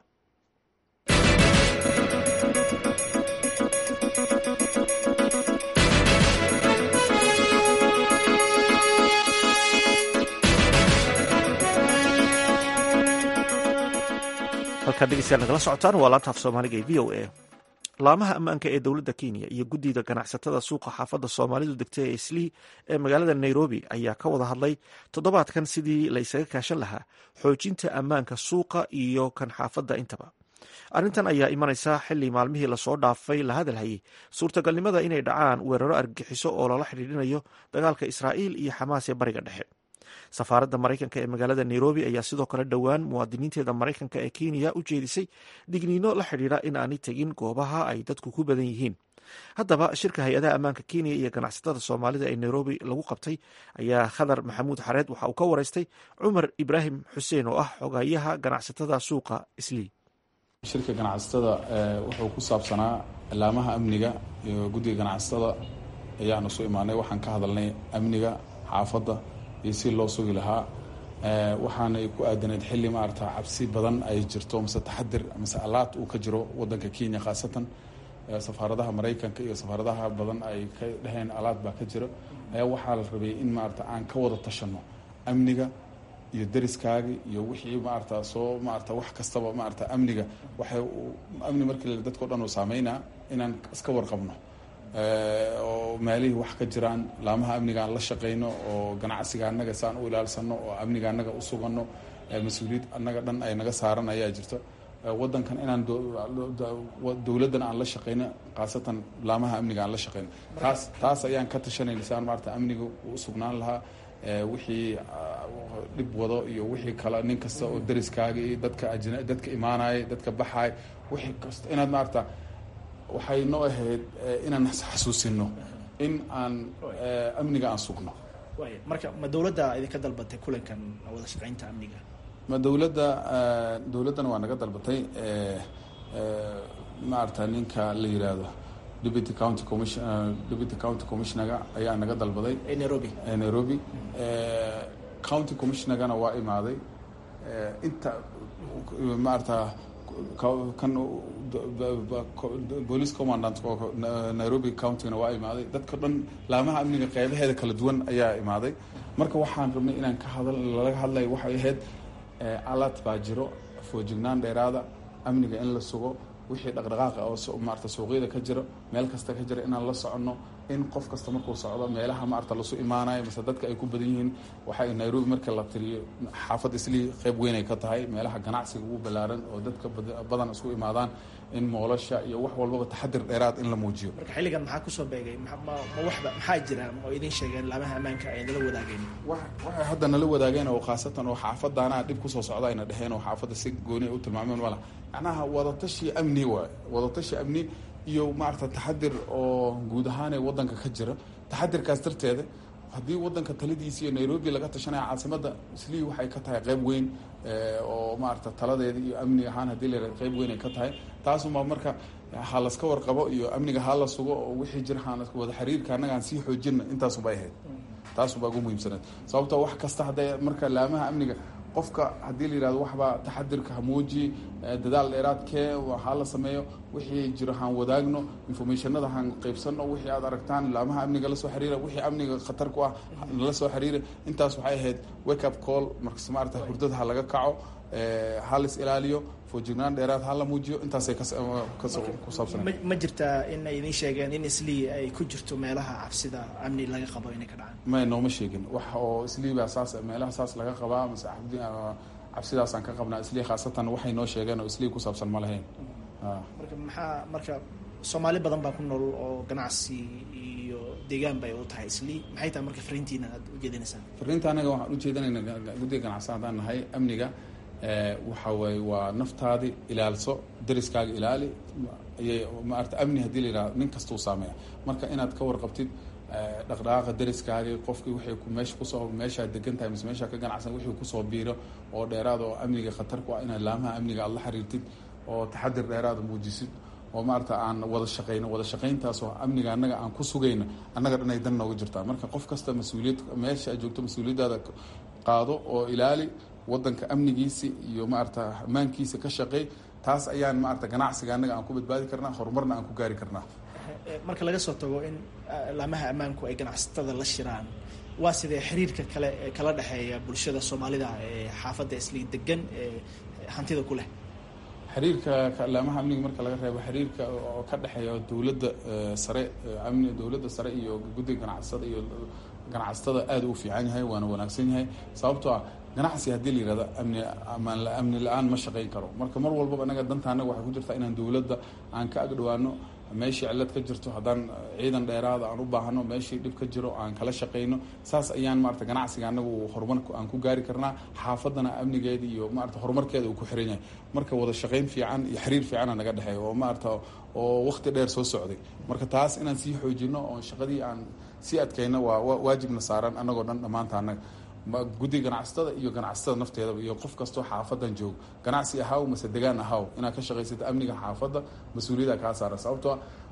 A: halkaad dhegeystayaal nagala socotaan waa laanta af soomaaliga ee v o a laamaha ammaanka ee dowladda kenya iyo guddida ganacsatada suuqa xaafadda soomaalidu degtay ee islii ee magaalada nairobi ayaa ka wada hadlay toddobaadkan sidii la ysaga kaashan lahaa xoojinta ammaanka suuqa iyo kan xaafadda intaba arrintan ayaa imanaysa xili maalmihii lasoo dhaafay la hadalhayay suurtagalnimada inay dhacaan weeraro argagixiso oo lala xidhiidhinayo dagaalka israa'iil iyo xamaas ee bariga dhexe safaaradda maraykanka ee magaalada nairobi ayaa sidoo kale dhowaan muwaadiniinteeda maraykanka ee kenya u jeedisay digniino la xidhiidha in aanay tegin goobaha ay dadku ku badan yihiin haddaba shirka hay-adaha ammaanka kenya iyo ganacsatada soomaalida ee nairobi lagu qabtay ayaa khadar maxamuud xareed waxa uu ka wareystay cumar ibraahim xuseen oo ah xogayaha ganacsatada suuqa islii
H: shirka ganacsatada wuxuu ku saabsanaa ilaamaha amniga iyo guddiga ganacsatada ayaanu soo imaanay waxaan ka hadalnay amniga xaafadda iyo si loo sugi lahaa waxaanay ku aadanayd xilli maarata cabsi badan ay jirto mase taxadir mase alaad uu ka jiro wadanka kenya khaasatan safaaradaha maraykanka iyo safaaradaha badan ay ka dheheen alaad baa ka jiro ayaa waxaa la rabay in maarata aan ka wada tashano amniga iyo dariskaagi iyo wixii maarata soo maarata wax kastaba maarata amniga waxay amni markii dadka o dhan uu saameynaa inaan iska warqabno oo meelihii wax ka jiraan laamaha amniga aan la shaqayno oo ganacsiga annaga saan u ilaalsano oo amniga annaga u sugano mas-uuliyad annaga dhan ay naga saaran ayaa jirto wadankan inaan dowladdan aan la shaqayno khaasatan laamaha amniga aan la shaqayno taas taas ayaan ka tashanayna si aan maarata amniga u sugnaan lahaa wixii dhib wado iyo wixii kale nin kasta oo dariskaaga iyo dadka ajn dadka imaanaya dadka baxaaya wixii kasta inaad maarata waxay noo ahayd inaan xasuusino in aan amniga aan sugno
I: marka ma dowladda idinka dalbatay kulankan wada shaqaynta amniga
H: ma dowladda dowladdana waa naga dalbatay maarata ninka la yiraahdo deputy county commission deputy county commissionerga ayaa naga dalbaday
I: nairobi
H: nairobi county commissionergana waa imaaday inta maarata kan police commandant oo nairobi countygana waa imaaday dadka dhan laamaha amniga qeybaheeda kala duwan ayaa imaaday marka waxaan rabnay inaan ka hadal laga hadlayo waxay ahayd alert baa jiro foojignaan dheeraada amniga in la sugo wixii dhaqdhaqaaqa oo maarata suuqyada ka jiro meel kasta ka jira inaan la soconno in qof kasta markuu socdo meelaha maarata lasu imaanayo mise dadka ay ku badan yihiin waxay nairobi marka la tiriyo xaafad islii qeyb weyn ay ka tahay meelaha ganacsiga ugu ballaaran oo dadka badan isku imaadaan in moolasha iyo wax walbaba taxadir dheeraad in la muujiyo
I: marka xilligan maxaa kusoo beegay ma waxba maxaa jira oo idin sheegeen laamaha ammaanka ay nala wadaageen
H: waxay hadda nala wadaageen oo khaasatan oo xaafadaana dhib kusoo socda ayna dheheen oo xaafadda si gooni u tilmaameen mala macnaha wadatashi amni waay wadatashi amni iyo maarata taxadir oo guud ahaanee wadanka ka jira taxadirkaas darteeda haddii wadanka taladiisa iyo nairobi laga tashanaya caasimada islii waxay ka tahay qeyb weyn oo maarata taladeeda iyo amni ahaan hadii la qeyb weyn ay ka tahay taasuma marka ha laska warqabo iyo amniga ha la sugo oo wixii jira haan wada xiriirka annaga aan sii xoojina intaasubay ahayd taasubaa ugu muhiimsaneed sababtoo wax kasta hadday marka laamaha amniga qofka haddii la yihahdo waxbaa taxadirka hamuuji dadaal dheeraadkee ha la sameeyo wixii jiro haan wadaagno informationada haan qeybsano wixii aad aragtaan laamaha amniga lasoo xiriira wixii amniga khatar ku ah nala soo xiriira intaas waxay ahayd wake up call markas maarata hurdada ha laga kaco ha las ilaaliyo foojignaan dheeraad ha la muujiyo intaasay ku saabsan
I: ma jirtaa in ay idin sheegeen in islii ay ku jirto meelaha cabsida amni laga qabo inay ka dhacaan
H: may nooma sheegin wax oo islii baa saas meelaha saas laga qabaa mase cabsidaasaan ka qabnaa islii khaasatan waxay noo sheegeen oo islii ku saabsan ma lahayn
I: marka maxaa marka soomaali badan baa ku nool oo ganacsi iyo deegaan bay u tahay islii maxay tahay marka fariintiina aad ujeedinaysaan
H: fariinta anaga waxaan ujeedinayna guddiga ganacsi haddaan nahay amniga waxa waye waa naftaadi ilaalso dariskaaga ilaali ayay maarata amni haddii la yihahdo nin kastuu saameeya marka inaad ka warqabtid dhaqdhaqaaqa dariskaagi qofkii wixii meesha kusoo meeshaa degan tahay mise meeshaa ka ganacsan wixii kusoo biiro oo dheeraad oo amniga khatar ku ah inaad laamaha amniga aad la xiriirtid oo taxadir dheeraada muujisid oo maarata aan wada shaqayno wada shaqayntaas oo amniga annaga aan ku sugayno annaga dhan ay dan nooga jirtaa marka qof kasta mas-uuliyad meesha aad joogto mas-uuliyaddaada qaado oo ilaali wadanka amnigiisi iyo maarata ammaankiisa ka shaqeey taas ayaan maarata ganacsiga annaga aan ku badbaadi karnaa horumarna aan ku gaari karnaa
I: marka laga soo tago in laamaha ammaanku ay ganacsatada la shiraan waa sidee xiriirka kale ee kala dhexeeya bulshada soomaalida ee xaafadda islii degan ee hantida ku leh
H: xiriirka laamaha amniga marka laga reebo xiriirka oo ka dhexeeya dowladda sare amni dowladda sare iyo guddiga ganacsatada iyo ganacsatada aada u fiican yahay waana wanaagsan yahay sababtoo ah ganacsi haddii la yihahdo amni amaan amni la-aan ma shaqayn karo marka mar walbaba anaga danta anaga waxay ku jirtaa inaan dowladda aan ka agdhawaano meeshii cillad ka jirto haddaan ciidan dheeraada aan u baahano meeshii dhib ka jiro aan kala shaqayno saas ayaan maarata ganacsiga anagu horumar aan ku gaari karnaa xaafaddana amnigeeda iyo maarata horumarkeeda uu ku xiran yahay marka wada shaqayn fiican iyo xiriir fiicana naga dhexeeya oo maarata oo waqti dheer soo socday marka taas inaan sii xoojino oo shaqadii aan sii adkayno waa waajibna saaran anagoo dhan dhammaanta anaga guddiga ganacsatada iyo ganacsatada nafteedaba iyo qof kastoo xaafadan joogo ganacsi ahaw mase degaan ahaw inaad ka shaqaysata amniga xaafadda mas-uuliyadda kaa saaran sababtoo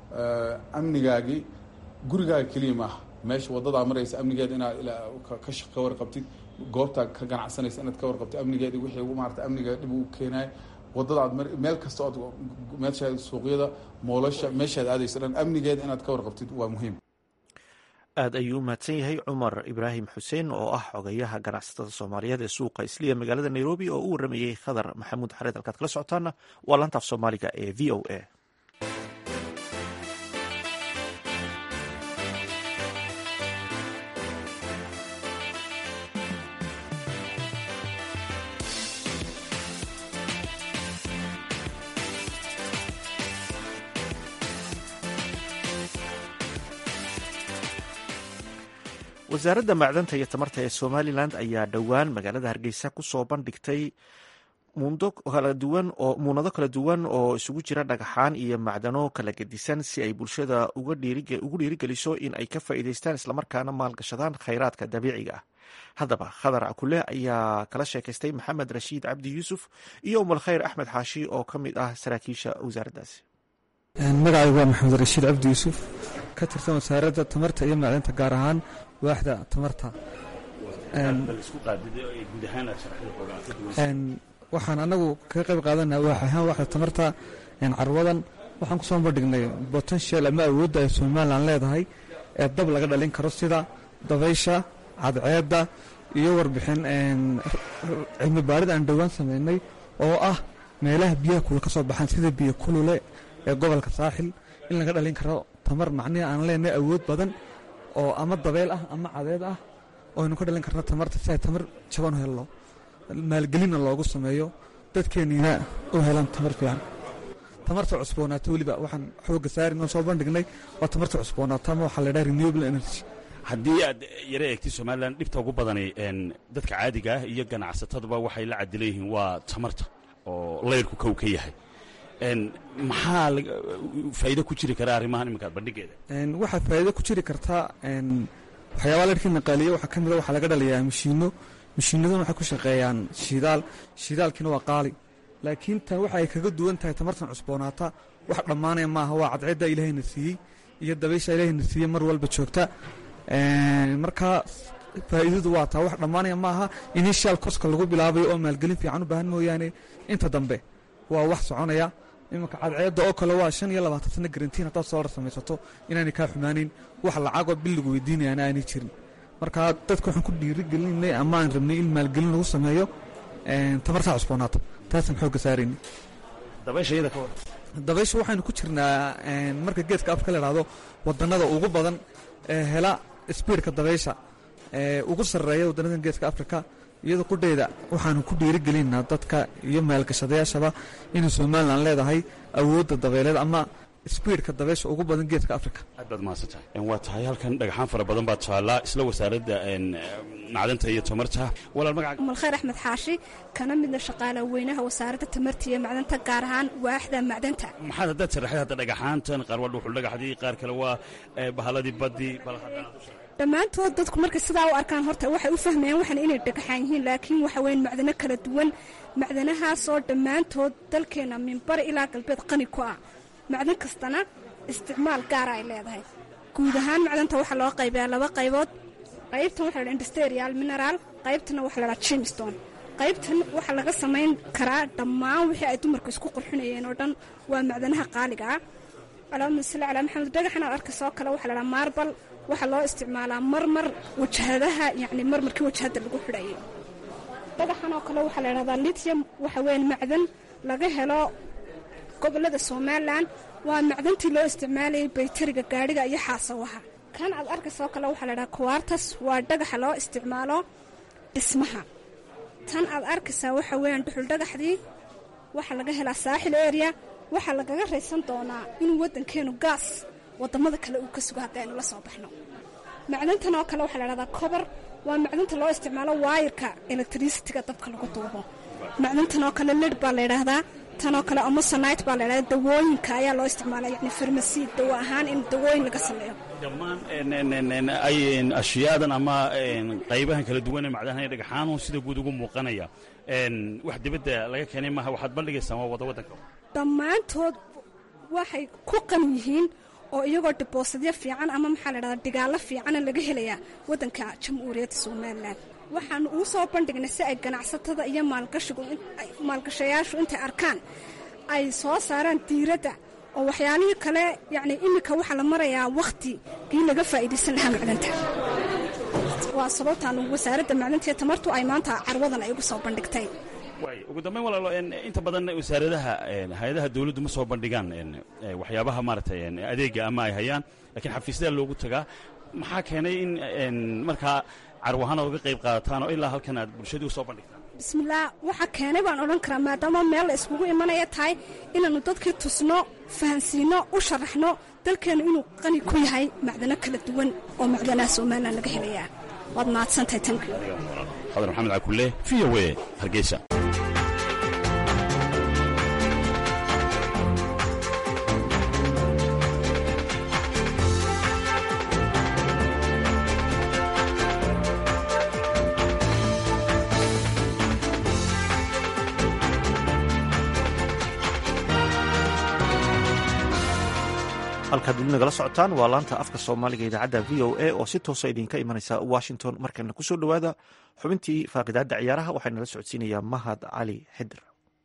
H: amnigaagii gurigaaga keliya maaha meesha wadadaa maraysa amnigeeda inaad ka warqabtid goobtaa ka ganacsanaysa inaad ka warqabtid amnigeedi wixii maarata amniga dhib u keenayo wadadaad meel kasta ood meesha suuqyada moolasha meeshaad aadaysa dhan amnigeeda inaad ka warqabtid waa muhiim
A: aada ayuu u mahadsan yahay cumar ibraahim xuseen oo ah xogayaha ganacsatada soomaaliyeed ee suuqa isliya magaalada nairobi oo u waramayey khadar maxamuud xareed halkaad kala socotaana waa lantaaf soomaaliga ee v o a wasaaradda macdanta iyo tamarta ee somalilan ayaa dhowaan magaalada hargeysa kusoo bandhigtay muunado kala duwan oo isugu jira dhagaxaan iyo macdano kala gedisan si ay bulshada ugu dhiirigeliso in ay ka faa'iidaystaan islamarkaana maalgashadaan khayraadka dabiiciga ah haddaba khadar akule ayaa kala sheekaystay maxamed rashiid cabdi yuusuf iyo umalkhayr axmed xaashi oo ka mid ah saraakiisha wasaaraddaasi
J: magacaygu waa maxamed rashiid cabdi yuusuf ka tirsan wasaaradda tamarta iyo macdanta gaar ahaan waaxda tamarta waxaan anagu kaga qayb qaadanaa waax ahaan waaxda tamarta carwadan waxaan kusoo bandhignay potential ama awoodda ay somalilan leedahay ee dab laga dhalin karo sida dabaysha cadceedda iyo warbixin cilmi baarid aan dhowaan sameynay oo ah meelaha biyaha kula ka soo baxaan sida biyo kulule ee gobolka saaxil in laga dhalin karo tamar macnihi aan leenahay awood badan oo ama dabeyl ah ama cadeed ah oo aynu ka dhalin karno tamarta si ay tamar jaban u helno maalgelinna loogu sameeyo dadkeeniina u helaan tamar fiican tamarta cusboonaata weliba waxaan xooga saari noo soo bandhignay waa tamarta cusboonaata ama waxaa la dhaha renewable energy
K: haddii aad yaro eegtid somalilan dhibta ugu badani dadka caadiga ah iyo ganacsataduba waxay la cadileeyihiin waa tamarta oo layrku kow ka yahay maxaa faa'iido ku jiri kara arrimahan iminkaad bandhigeeda
J: waxaa faa'iido ku jiri kartaa waxyaabaa layrkii naqaaliye waxaa ka mida waxaa laga dhalayaa mashiino mashiinaduna waxay ku shaqeeyaan shidaal shidaalkiina waa qaali laakiin tan waxa ay kaga duwan tahay tamartan cusboonaata wax dhammaanaya maaha waa cadceedda ilaahayna siiyey iyo dabaysha ilaahayna siiyey mar walba joogta markaa faa'iidadu waa taa wax dhammaanaya maaha initial koska lagu bilaabayo oo maalgelin fiican u baahan mooyaane inta dambe waa wax soconaya imanka cadceedda oo kale waa shan iyo labaatan sano garantiin haddaad soolar samaysato inaanay kaa xumaanayn wax lacagoo bil lagu weydiinayaana aanay jirin marka dadka waxaan ku dhiirigelinay ama aan rabnay in maalgelin lagu sameeyo tamartaa cusboonaata taasaan xooga saaraynay dabaysha waxaynu ku jirnaa marka geedka afka la idhahdo wadannada ugu badan ee hela sbiidka dabaysha ee ugu sarreeya waddanadan geeska afrika iyada qudheyda waxaanu ku dhiirigelinaa dadka iyo maalgashadayaashaba inay somalilan leedahay awoodda dabayleed ama sbiidka dabaysha ugu badan geeska afrika
K: aad baad mahadsantahay waa tahay halkan dhagaxaan fara badan baa taallaa isla wasaaradda macdanta iyo tamarta walaal magaca
L: umalkhayr axmed xaashi kana midna shaqaala weynaha wasaaradda tamarta iyo macdanta gaar ahaan waaxda macdanta
K: maxaad haddaad sharaxday hadda dhagaxaantan qaar waa dhuxul dhagaxdii qaar kale waa bahaladii baddii
L: dhammaantood dadku markay sidaa u arkaan horta waxay u fahmayaan waxan inay dhagaxaan yihiin laakiin waxa weyn macdano kala duwan macdanahaasoo dhammaantood dalkeenna minbari ilaa galbeed qani ku ah macdan kastana isticmaal gaara ay leedahay guud ahaan macdanta waxaa loo qaybayaa laba qaybood qaybtan waxa la industrial mineral qaybtana waxa la dhaha jimston qaybtan waxaa laga samayn karaa dhammaan wixii ay dumarku isku qurxinayeen oo dhan waa macdanaha qaaliga ah alaamud salli calaa maxamed dhagaxan aad arkaysoo kale waxaa la dhaha maarbal waxaa loo isticmaalaa marmar wajahadaha yacni marmarkii wajahadda lagu xidhayo dhagaxan oo kale waxaa la dhahdaa lityum waxa weeyaan macdan laga helo gobolada somalilan waa macdantii loo isticmaalayay baytariga gaadhiga iyo xaasawaha kan aad arkaysoo kale waxaa la dhaha kuwaartas waa dhagaxa loo isticmaalo dhismaha tan aad arkaysaa waxa weeyaan dhuxul dhagaxdii waxaa laga helaa saaxil area waxaa lagaga raysan doonaa inuu waddankeenu gaas wadamada kale uu ka sugo haddi aynu la soo baxno macdantan oo kale waxaa la dhahdaa cobar waa macdanta loo isticmaalo waayirka electricitiga dabka lagu duubo macdantan oo kale lid baa la ydhaahdaa tanoo kale omosonite baa la ydhahdaa dawooyinka ayaa loo isticmaala yani farmasi dawo ahaan in dawooyin laga sameeyo
K: dhammaan ashiyaadan ama qaybahan kala duwanee macdanaha dhagaxaanu sida guud ugu muuqanaya wax dibadda laga keenay maaha waxaad bandhigaysaan waa wada waddanka
L: dhammaantood waxay ku qan yihiin oo iyagoo diboosadyo fiican ama maxaa la dhahdaa dhigaallo fiicana laga helayaa waddanka jamhuuriyadda somalilan waxaanu uu soo bandhignay si ay ganacsatada iyo maalgashigu maalgashayaashu intay arkaan ay soo saaraan diiradda oo waxyaalihii kale yacni iminka waxaa la marayaa wakhtigii laga faa'iidaysan lahaa macdanta waa sababtaan wasaaradda macdanta iyo tamartu ay maanta carwadan ay ugu soo bandhigtay
K: waay ugu dambayn walaalo inta badan wasaaradaha hay-adaha dawladdu ma soo bandhigaan waxyaabaha maaragtay adeega ama ay hayaan lakiin xafiisyada loogu tagaa maxaa keenay in markaa carwahaan oga qayb qaadataan oo ilaa halkan aad bulshadii u soo bandhigtaan
L: bismillaah waxaa keenay baan odhan karaa maadaama meel la iskugu imanaya tahay inaannu dadkii tusno fahansiino u sharaxno dalkeennu inuu qani ku yahay macdano kala duwan oo macdanaha somalilan laga helayaa waad mahadsantahay tanki
K: khadar maxamed cakulle v o a hargeysa
A: halkaad weli nagala socotaan waa laanta afka soomaaliga idaacadda v o a oo si toosa idinka imanaysa washington markana kusoo dhowaada xubintii faaqidaadda ciyaaraha waxaa nala socodsiinayaa mahad cali xidir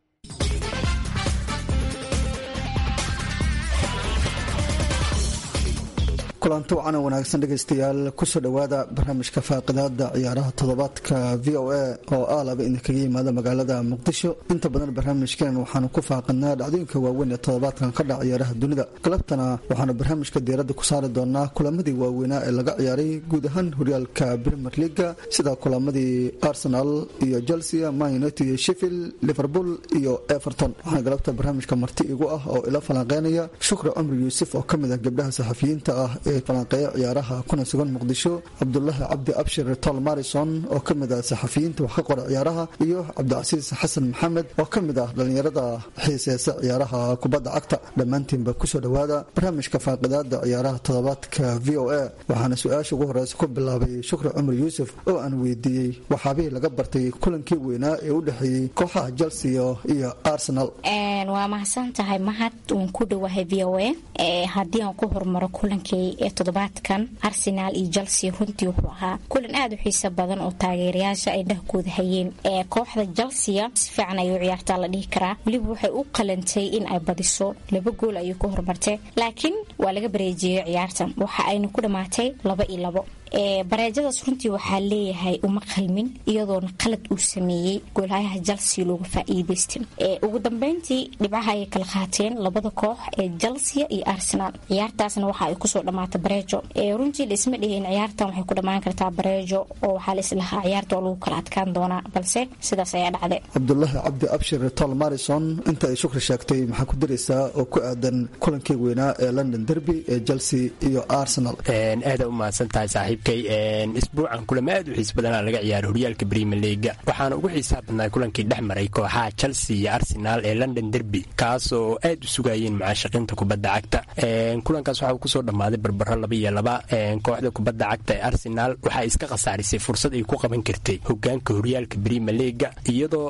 M: kulanti wacan oo wanaagsan dhegaystayaal kusoo dhowaada barnaamijka faaqidaada ciyaaraha toddobaadka v o a oo aalaba idinkaga yimaada magaalada muqdisho inta badan barnaamijkeen waxaanu ku faaqidnaa dhacdooyinka waaweyn ee toddobaadkan ka dhaca ciyaaraha dunida galabtana waxaanu barnaamijka diiradda ku saari doonaa kulamadii waaweynaa ee laga ciyaaray guud ahaan horyaalka premier leaga sida kulamadii arsenal iyo chelsea man united iyo sheffield liverpool iyo everton waxaana galabta barnaamijka marti igu ah oo ila falanqeynaya shukri cumri yuusuf oo kamid ah gabdhaha saxafiyiinta ah ee falanqeeya ciyaaraha kuna sugan muqdisho cabdulaahi cabdi abshir tol marison oo ka mid ah saxafiyiinta wax ka qora ciyaaraha iyo cabdicasiis xasan maxamed oo ka mid ah dhallinyarada xiiseesa ciyaaraha kubadda cagta dhammaantiinba kusoo dhowaada barnaamijka faaqidaada ciyaaraha toddobaadka v o a waxaana su-aasha ugu horeysa ku bilaabay shukri cumar yuusuf oo aan weydiiyey waxaabihii laga bartay kulankii weynaa ee u dhexeeyey kooxaha chelsea iyo arsenal
N: waa mahadsan tahay mahad uun ku dhowahay v o a haddii aan ku hormaro kulankii ee toddobaadkan arsenaal iyo chelsea runtii wuxuu ahaa kulan aada u xiiso badan oo taageerayaasha ay dhahkooda hayeen ee kooxda chelsea si fiican ayuu ciyaartaa la dhihi karaa weliba waxay u qalantay in ay badiso laba gool ayuu ku horumartay laakiin waa laga bareejiyey ciyaarta waxa ayna ku dhammaatay laba iyo labo bareejadaas runtii waxaa leeyahay uma qalmin iyadoona qalad uu sameeyey goolhayaha chelsea looga faa'iidaystay ugu dambeyntii dhibcaha ayay kala qaateen labada koox ee chelsea iyo arsenal ciyaartaasna waxa ay kusoo dhammaatay bareejo runtii laisma dhihin ciyaartan waxay ku dhammaan kartaa bareejo oo waxaa laislahaa ciyaarta oo lagu kala adkaan doonaa balse sidaas ayaa dhacday
M: cabdulaahi cabdi abshir tol marison inta ay shukri sheegtay maxaa ku diraysaa oo ku aadan kulankii weynaa ee london derby ee chelsea iyo arsenal
O: aada u mahadsantahay saaxiib isbuucan kulamo aad u xiis badanaa laga ciyaara horyaalka brimier leaga waxaana ugu xiisaha badnaa kulankii dhex maray kooxaha chelsea iyo arsenal ee london derby kaas oo aad u sugayeen mucaashaqiinta kubadda cagta kulankaas waxa uu kusoo dhammaaday barbaro laba iyo laba kooxda kubadda cagta ee arsenal waxaa iska khasaarisay fursad ay ku qaban kartay hogaanka horyaalka brimier leaga iyadoo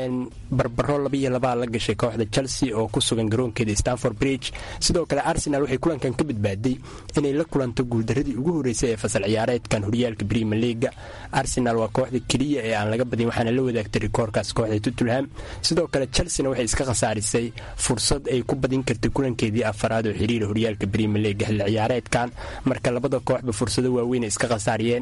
O: barbaro laba iyo labaa la gashay kooxda chelsea oo ku sugan garoonkeeda stanford bridge sidoo kale arsenal waxay kulankan ka badbaaday inay la kulanto guuldaradii ugu horeysay ee fasal ciyaareedkan horyaalka brimier leaga arsenal waa kooxda keliya ee aan laga badin waxaana la wadaagtay rikoorkaas kooxda tutulham sidoo kale chelsena waxay iska khasaarisay fursad ay ku badin kartay kulankeedii afaraad oo xiriira horyaalka brimier leaga xilli ciyaareedkan marka labada kooxba fursado waaweyn ay iska khasaariyeen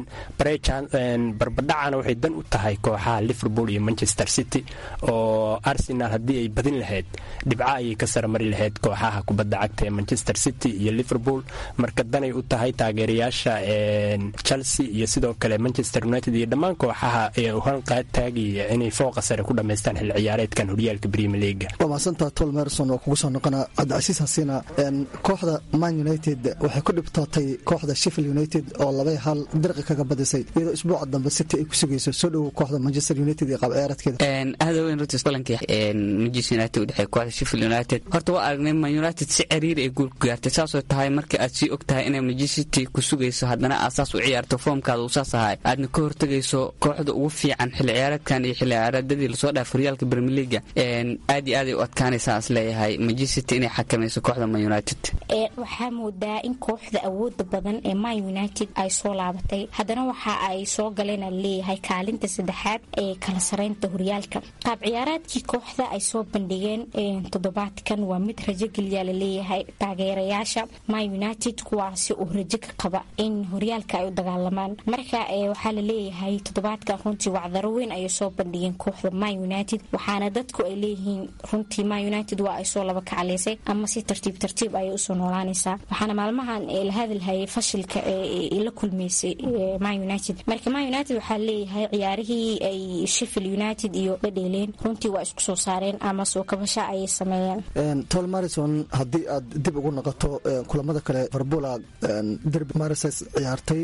O: barbadhacana waxay dan u tahay kooxaha liverpool iyo manchester city oo arsenal haddii ay badin lahayd dhibco ayay ka saramari lahayd kooxaha kubadda cagta ee manchester city iyo liverpool marka danay u tahay taageerayaasha chelsea iyo sidoo kale manchester united iyo dhammaan kooxaha ee uhanqaad taagaya inay fooqa sare ku dhammaystaan xilli ciyaareedkan horyaalka brimier leaga
M: waa mahadsantaa tol merson oo kugu soo noqona cabdicasiis hasiina kooxda man united waxay ku dhibtootay kooxda sheffield united oo labay hal dirqi kaga badisay iyadoo isbuuca dambe city ay ku sugayso soo dhowo kooxda manchester united iyo qaab ciyaareedkeeda
P: aada weyn runtiis kulankii manchester united u dhexeey kooxda sheffield united horta waa aragnay man united si ciriiri ay guul ku gaartay saasoo tahay markii aad sii og tahay inay manchester city ku sugayso haddana aad saas u ciyaarto foomkaada uu saas ahay aadna ka hortegayso kooxda ugu fiican xilli ciyaareedkan iyo xilli ciyaareedadii lasoo dhaaf horyaalka premier leaga aad iyo aaday u adkaanaysaa is leeyahay manchester city inay xakamayso kooxda man united
N: waxaa moodaa in kooxda awooda badan ee man united ay soo laabatay haddana waxa ay soo galeen a leeyahay kaalinta saddexaad ee kala saraynta horyaalka qaab ciyaareedkii kooxda ay soo bandhigeen toddobaadkan waa mid rajo geliyaa laleeyahay taageerayaasha man united kuwaasi oo rajo ka qaba in horyaalka ay u dagaalamaan marka waxaa laleeyahay toddobaadkan runtii wacdaro weyn ayay soo bandhigeen kooxda man united waxaana dadku ay leeyihiin runtii man united waa ay soo laba kacalaysay ama si tartiib tartiib ayay usoo noolaanaysaa waxaana maalmahan la hadalhayay fashilka la kulmaysay man united marka man united waxaa leeyahay ciyaarihii ay sheffield united iyo la dheeleen runtii waa isku soo saareen ama soo kabasha ayay sameeyeen
M: tol marison haddii aad dib ugu noqoto kulamada kale liverpool derby marises ciyaartay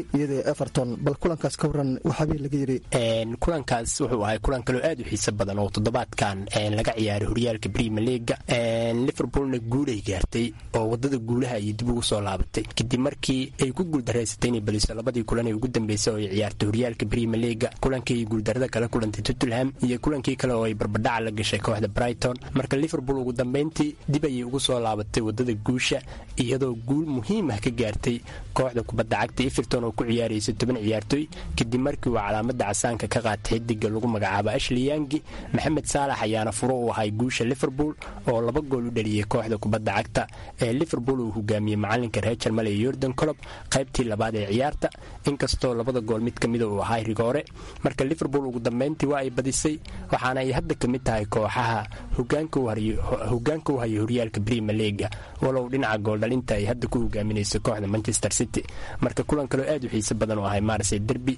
M: iyadoo everton bal kulankaas ka waran waxaabay laga yiri
O: kulankaas wuxuu ahay kulan kaloo aad u xiiso badan oo toddobaadkan laga ciyaaray horyaalka premier leaga liverpoolna guulay gaartay oo wadada guulaha ayay dib ugu soo laabatay kadib markii ay ku guuldareysatay inay baliso labadii kulan ee ugu dambeysay oo ay ciyaartay horyaalka premier leaga kulankii ay guuldarada kala kulantay tottenham iyo kulankii kale oo ay barbadhaca la gashay kooxda brighton marka liverpool ugu dambeyntii dib ayay ugu soo laabatay wadada guusha iyadoo guul muhiim ah ka gaartay kooxda kubadda cagta everton oo ku ciyaaraysa toban ciyaartooy kadib markii uu calaamada casaanka ka qaatay xidiga lagu magacaabo ashli yangi maxamed saalax ayaana furo u ahay guusha liverpool oo laba gool u dhaliyay kooxda kubadda cagta ee liverpool uu hogaamiyey macalinka reer male iyo yordan colob qaybtii labaad ee ciyaarta inkastoo labada gool mid kamida uu ahaa rigoore marka liverpool ugu dambeyntii waa ay badisay waxaana ay hadda ka mid tahay kooxaha hogaanka u haya horyaalka brima leaga walow dhinaca gooldhalinta ay hadda ku hogaaminayso kooxda manchester city marka kulan kaloo aad u xiiso badan oo ahay marsey derby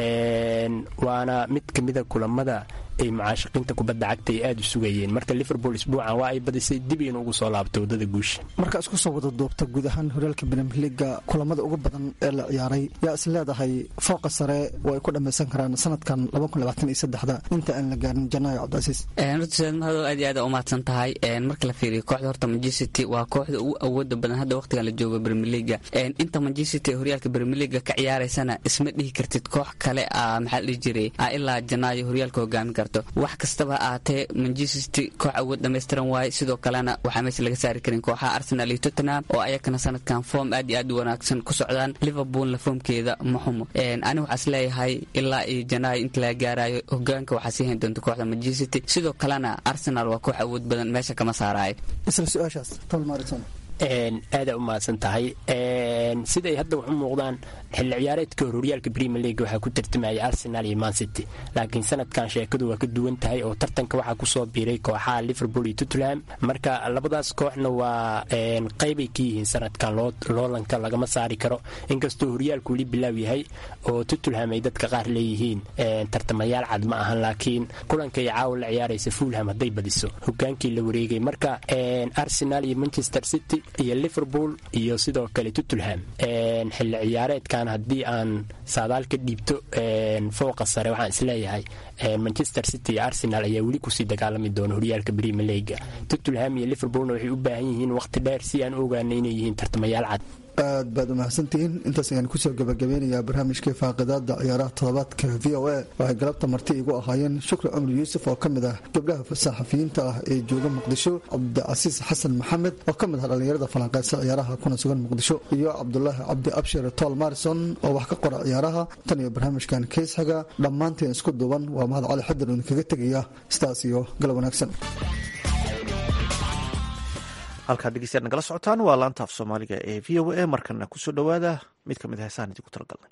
O: waana mid kamida kulamada ay mucaashaqiinta kubadda cagta ay aad u sugayeen marka liverpool isbuucan waa ay badisay dib in ugu soo laabtay wadada guusha
M: marka isku soo wada duubta guud ahaan horyaalka brimier leaga kulamada ugu badan ee la ciyaaray yaa is leedahay fooqa sare oo ay ku dhammaysan karaan sanadkan da inta aan la gaarin janaayo cabdicasiis
P: horta mahado aad iyo aad umahadsan tahay marka la fiiriyo kooxda horta manchester waa kooxda ugu awooda badan hadda waqtigan la joogo brimier leaga inta manchester horyaalka brimier leaga ka ciyaareysana isma dhihi kartid koox kale a maxaa la dhihi jiray ilaa janaayo horyaalka hogaamin karto wax kastaba aatee manchester koox awood dhammaystiran waaye sidoo kalena waxaa meesha laga saari karin kooxaha arsenal iyo tottenham oo ayakana sanadkan foom aad iyo aad u wanaagsan ku socdaan liverpoolna foomkeeda ma xumo ani waxaas leeyahay ilaa iyo janaayo inta laga gaarayo hogaanka waxaa sii hayn doonta kooxda manchester sidoo kalena arsenal waa koox awood badan meesha kama saaraayo
M: isla su-aashaas tolmarison
O: aadaa u mahadsan tahay siday hadda wax u muuqdaan xilli ciyaareedka hor horyaalka premier league waxaa ku tartamaya arsenal iyo man city laakiin sanadkan sheekadu waa ka duwan tahay oo tartanka waxaa kusoo biiray kooxaha liverpool iyo tottenham marka labadaas kooxna waa qaybay ka yihiin sanadkan loolanka lagama saari karo inkastoo horyaalku weli bilaaw yahay oo tottenham ay dadka qaar leeyihiin tartamayaal cad ma ahan laakiin kulankay caawa la ciyaaraysa fulham hadday badiso hogaankii la wareegay marka arsenal iyo manchester city iyo liverpool iyo sidoo kale tottenham xilli ciyaareedkan haddii aan saadaal ka dhiibto fooqa sare waxaan isleeyahay manchester city iyo arsenal ayaa weli kusii dagaalami doona horyaalka brimier leaga tottenham iyo liverpoolna waxay u baahan yihiin waqti dheer si aan u ogaana inay yihiin tartamayaal cad
M: aad baad umahadsantihiin intaas ayaan kusoo gabagabeynayaa barnaamijkii faaqidaada ciyaaraha toddobaadka v o a waxay galabta marti igu ahaayeen shukri cumri yuusuf oo ka mid ah gabdhaha saxafiyiinta ah ee jooga muqdisho cabdicasiis xasan maxamed oo ka mid ah dhallinyarada falanqeysa ciyaaraha kuna sugan muqdisho iyo cabdulaahi cabdi abshir tol marison oo wax ka qora ciyaaraha tan iyo barnaamijkan keysxiga dhammaanteen isku duuban waa mahad cali xadan oo idinkaga tegaya sidaas iyo galab wanaagsan
A: halkaad dhegeystayaad nagala socotaan waa laanta af soomaaliga ee v o a markana kusoo dhowaada mid ka mid a heesaan idinku talagalnay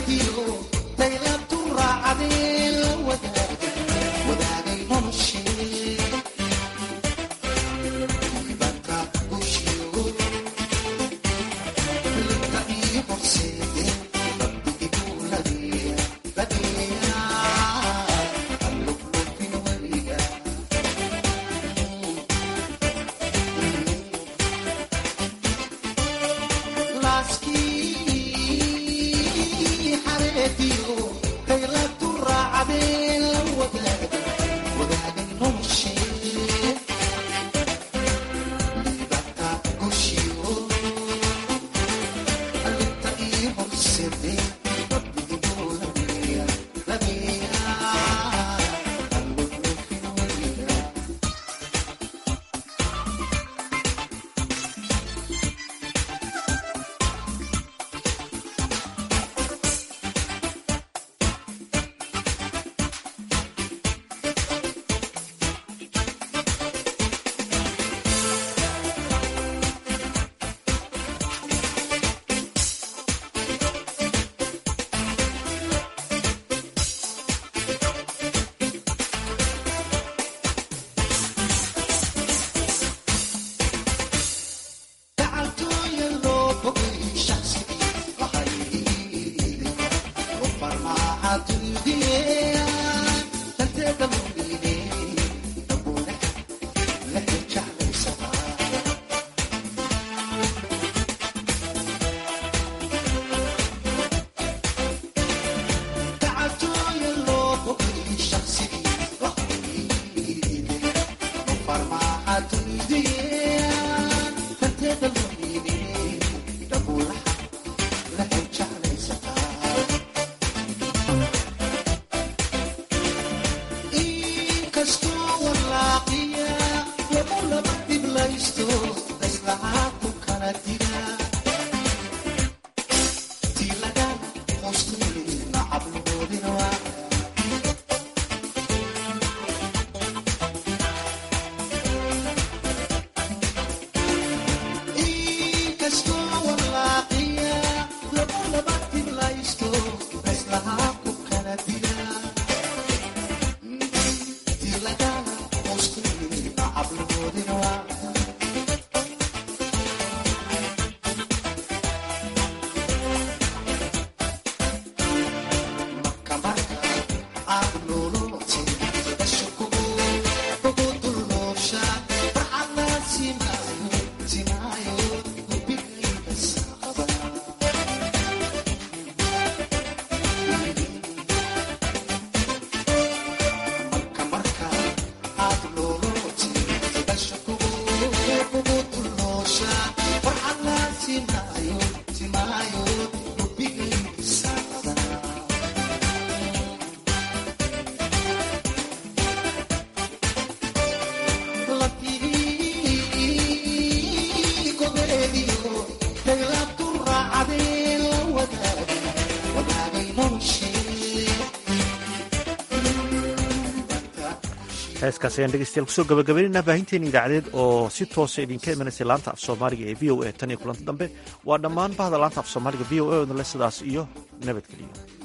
A: heeskaas ayaan dhegeystayaal kusoo gabagabaynaynaa baahinteena idaacadeed oo si toosa idinka imanaysay laanta af soomaaliga ee v o a tan iyo kulanti dambe waa dhammaan bahda laanta af soomaaliga v o a odnle sidaas iyo nabadgeliyo